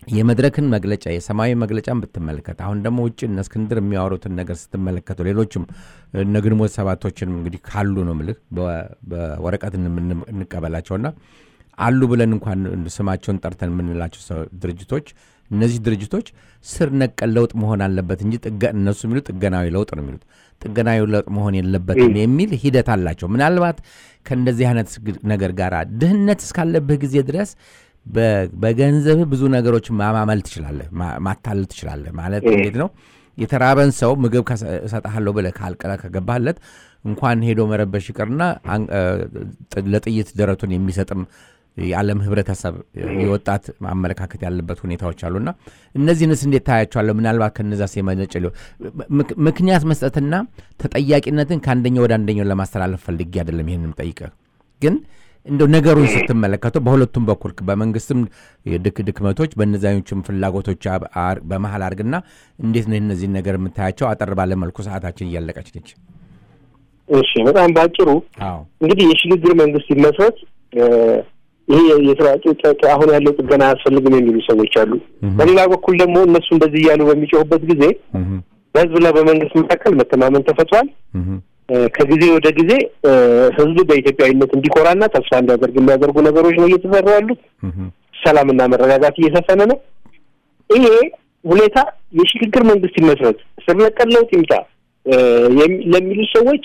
የመድረክን መግለጫ የሰማያዊ መግለጫን ብትመለከት አሁን ደግሞ ውጭ እነ እስክንድር የሚያወሩትን ነገር ስትመለከቱ ሌሎችም እነ ግንቦት ሰባቶችንም እንግዲህ ካሉ ነው ምልህ በወረቀት እንቀበላቸውና አሉ ብለን እንኳን ስማቸውን ጠርተን የምንላቸው ድርጅቶች እነዚህ ድርጅቶች ስር ነቀል ለውጥ መሆን አለበት እንጂ እነሱ የሚሉት ጥገናዊ ለውጥ ነው የሚሉት ጥገናዊ ለውጥ መሆን የለበትም የሚል ሂደት አላቸው። ምናልባት ከእንደዚህ አይነት ነገር ጋር ድህነት እስካለብህ ጊዜ ድረስ በገንዘብህ ብዙ ነገሮች ማማመል ትችላለህ፣ ማታለል ትችላለህ። ማለት እንዴት ነው? የተራበን ሰው ምግብ እሰጥሃለሁ ብለህ ካልቀረ ከገባህለት እንኳን ሄዶ መረበሽ ይቅርና ለጥይት ደረቱን የሚሰጥም የዓለም ህብረተሰብ የወጣት አመለካከት ያለበት ሁኔታዎች አሉና እነዚህንስ እንዴት ታያቸዋለሁ? ምናልባት ከነዛ የመነጨ ምክንያት መስጠትና ተጠያቂነትን ከአንደኛው ወደ አንደኛው ለማስተላለፍ ፈልጌ አይደለም ይህንም ጠይቀህ ግን እንደው ነገሩን ስትመለከተው በሁለቱም በኩል በመንግስትም ድክ ድክመቶች በእነዚያኞችም ፍላጎቶች በመሀል አድርግና እንዴት ነው እነዚህን ነገር የምታያቸው? አጠር ባለ መልኩ ሰዓታችን እያለቀች ነች። እሺ፣ በጣም በአጭሩ እንግዲህ የሽግግር መንግስት ይመስረት ይሄ የስራ አሁን ያለው ጥገና አያስፈልግም የሚሉ ሰዎች አሉ። በሌላ በኩል ደግሞ እነሱ እንደዚህ እያሉ በሚጮሁበት ጊዜ በህዝብና በመንግስት መካከል መተማመን ተፈጥሯል። ከጊዜ ወደ ጊዜ ህዝብ በኢትዮጵያዊነት እንዲኮራና ተስፋ እንዲያደርግ የሚያደርጉ ነገሮች ነው እየተሰሩ ያሉት። ሰላምና መረጋጋት እየሰፈነ ነው። ይሄ ሁኔታ የሽግግር መንግስት ይመስረት ስር ነቀል ለውጥ ይምጣ ለሚሉ ሰዎች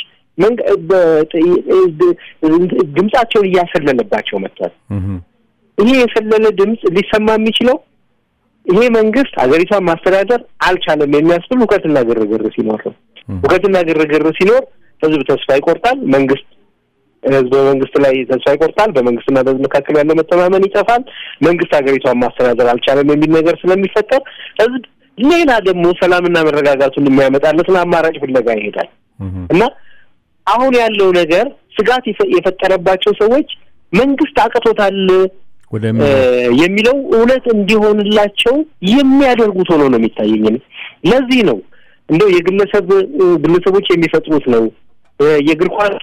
ድምጻቸውን እያሰለለባቸው መጥቷል። ይሄ የሰለለ ድምፅ ሊሰማ የሚችለው ይሄ መንግስት ሀገሪቷን ማስተዳደር አልቻለም የሚያስብል ሁከትና ግርግር ሲኖር ነው። ሁከትና ግርግር ሲኖር ህዝብ ተስፋ ይቆርጣል። መንግስት ህዝብ በመንግስት ላይ ተስፋ ይቆርጣል። በመንግስትና በህዝብ መካከል ያለው መተማመን ይጠፋል። መንግስት ሀገሪቷን ማስተዳደር አልቻለም የሚል ነገር ስለሚፈጠር ህዝብ ሌላ ደግሞ ሰላምና መረጋጋቱን የሚያመጣለትን አማራጭ ፍለጋ ይሄዳል እና አሁን ያለው ነገር ስጋት የፈጠረባቸው ሰዎች መንግስት አቅቶታል የሚለው እውነት እንዲሆንላቸው የሚያደርጉት ሆኖ ነው የሚታየኝ። ለዚህ ነው እንደው የግለሰብ ግለሰቦች የሚፈጥሩት ነው የእግር ኳስ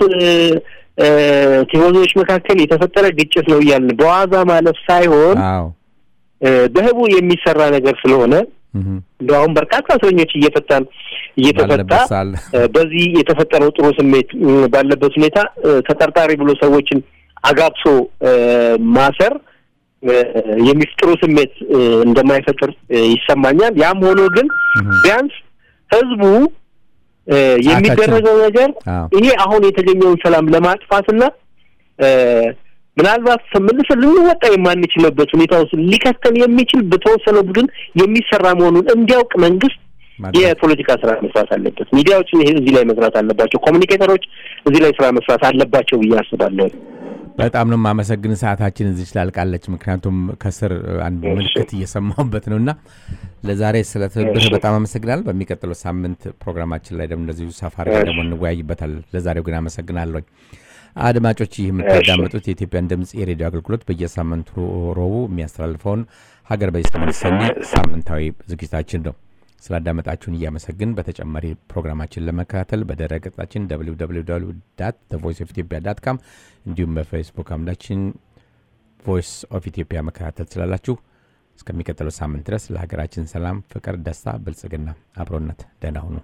ቲፎዞች መካከል የተፈጠረ ግጭት ነው እያልን በዋዛ ማለፍ ሳይሆን በህቡ የሚሰራ ነገር ስለሆነ እንደው አሁን በርካታ እስረኞች እየፈታን እየተፈታ በዚህ የተፈጠረው ጥሩ ስሜት ባለበት ሁኔታ ተጠርጣሪ ብሎ ሰዎችን አጋብሶ ማሰር የሚፍጥሩ ስሜት እንደማይፈጥር ይሰማኛል። ያም ሆኖ ግን ቢያንስ ህዝቡ የሚደረገው ነገር ይሄ አሁን የተገኘውን ሰላም ለማጥፋትና ምናልባት መልሰን ልንወጣ የማንችልበት ሁኔታ ውስጥ ሊከተል የሚችል በተወሰነ ቡድን የሚሰራ መሆኑን እንዲያውቅ መንግስት የፖለቲካ ስራ መስራት አለበት። ሚዲያዎች እዚህ ላይ መስራት አለባቸው። ኮሚኒኬተሮች እዚህ ላይ ስራ መስራት አለባቸው ብዬ አስባለሁ። በጣም ነው የማመሰግን። ሰዓታችን እዚህ ስላልቃለች፣ ምክንያቱም ከስር አንድ ምልክት እየሰማሁበት ነው እና ለዛሬ ስለ ትብብርህ በጣም አመሰግናል። በሚቀጥለው ሳምንት ፕሮግራማችን ላይ ደግሞ እንደዚሁ ሰፋ አድርገን ደግሞ እንወያይበታል። ለዛሬው ግን አመሰግናለሁኝ። አድማጮች ይህ የምታዳምጡት የኢትዮጵያን ድምፅ የሬዲዮ አገልግሎት በየሳምንቱ ረቡዕ የሚያስተላልፈውን ሀገር በዚህ የተሰኘ ሳምንታዊ ዝግጅታችን ነው። ስላዳመጣችሁን እያመሰግን በተጨማሪ ፕሮግራማችን ለመከታተል በድረ ገጻችን ቮይስ ኦፍ ኢትዮጵያ ዳት ካም እንዲሁም በፌስቡክ አምዳችን ቮይስ ኦፍ ኢትዮጵያ መከታተል ትችላላችሁ። እስከሚቀጥለው ሳምንት ድረስ ለሀገራችን ሰላም፣ ፍቅር፣ ደስታ፣ ብልጽግና፣ አብሮነት ደህና ሁኑ።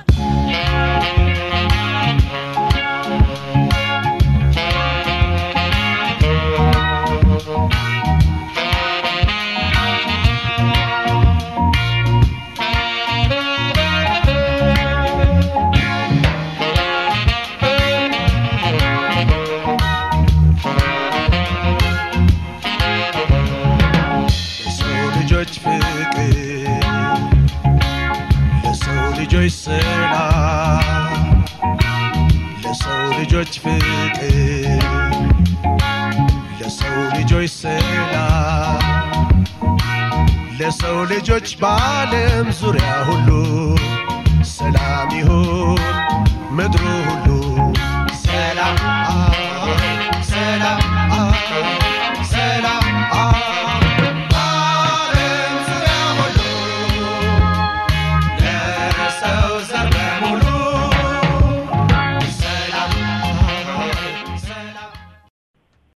ልጆች ፍቅር ለሰው ልጆች ሰላም ለሰው ልጆች ፍቅር ለሰው ልጆች ሰላም ለሰው ልጆች በዓለም ዙሪያ ሁሉ ሰላም ይሁን ምድሩ ሁሉ ሰላም ሰላም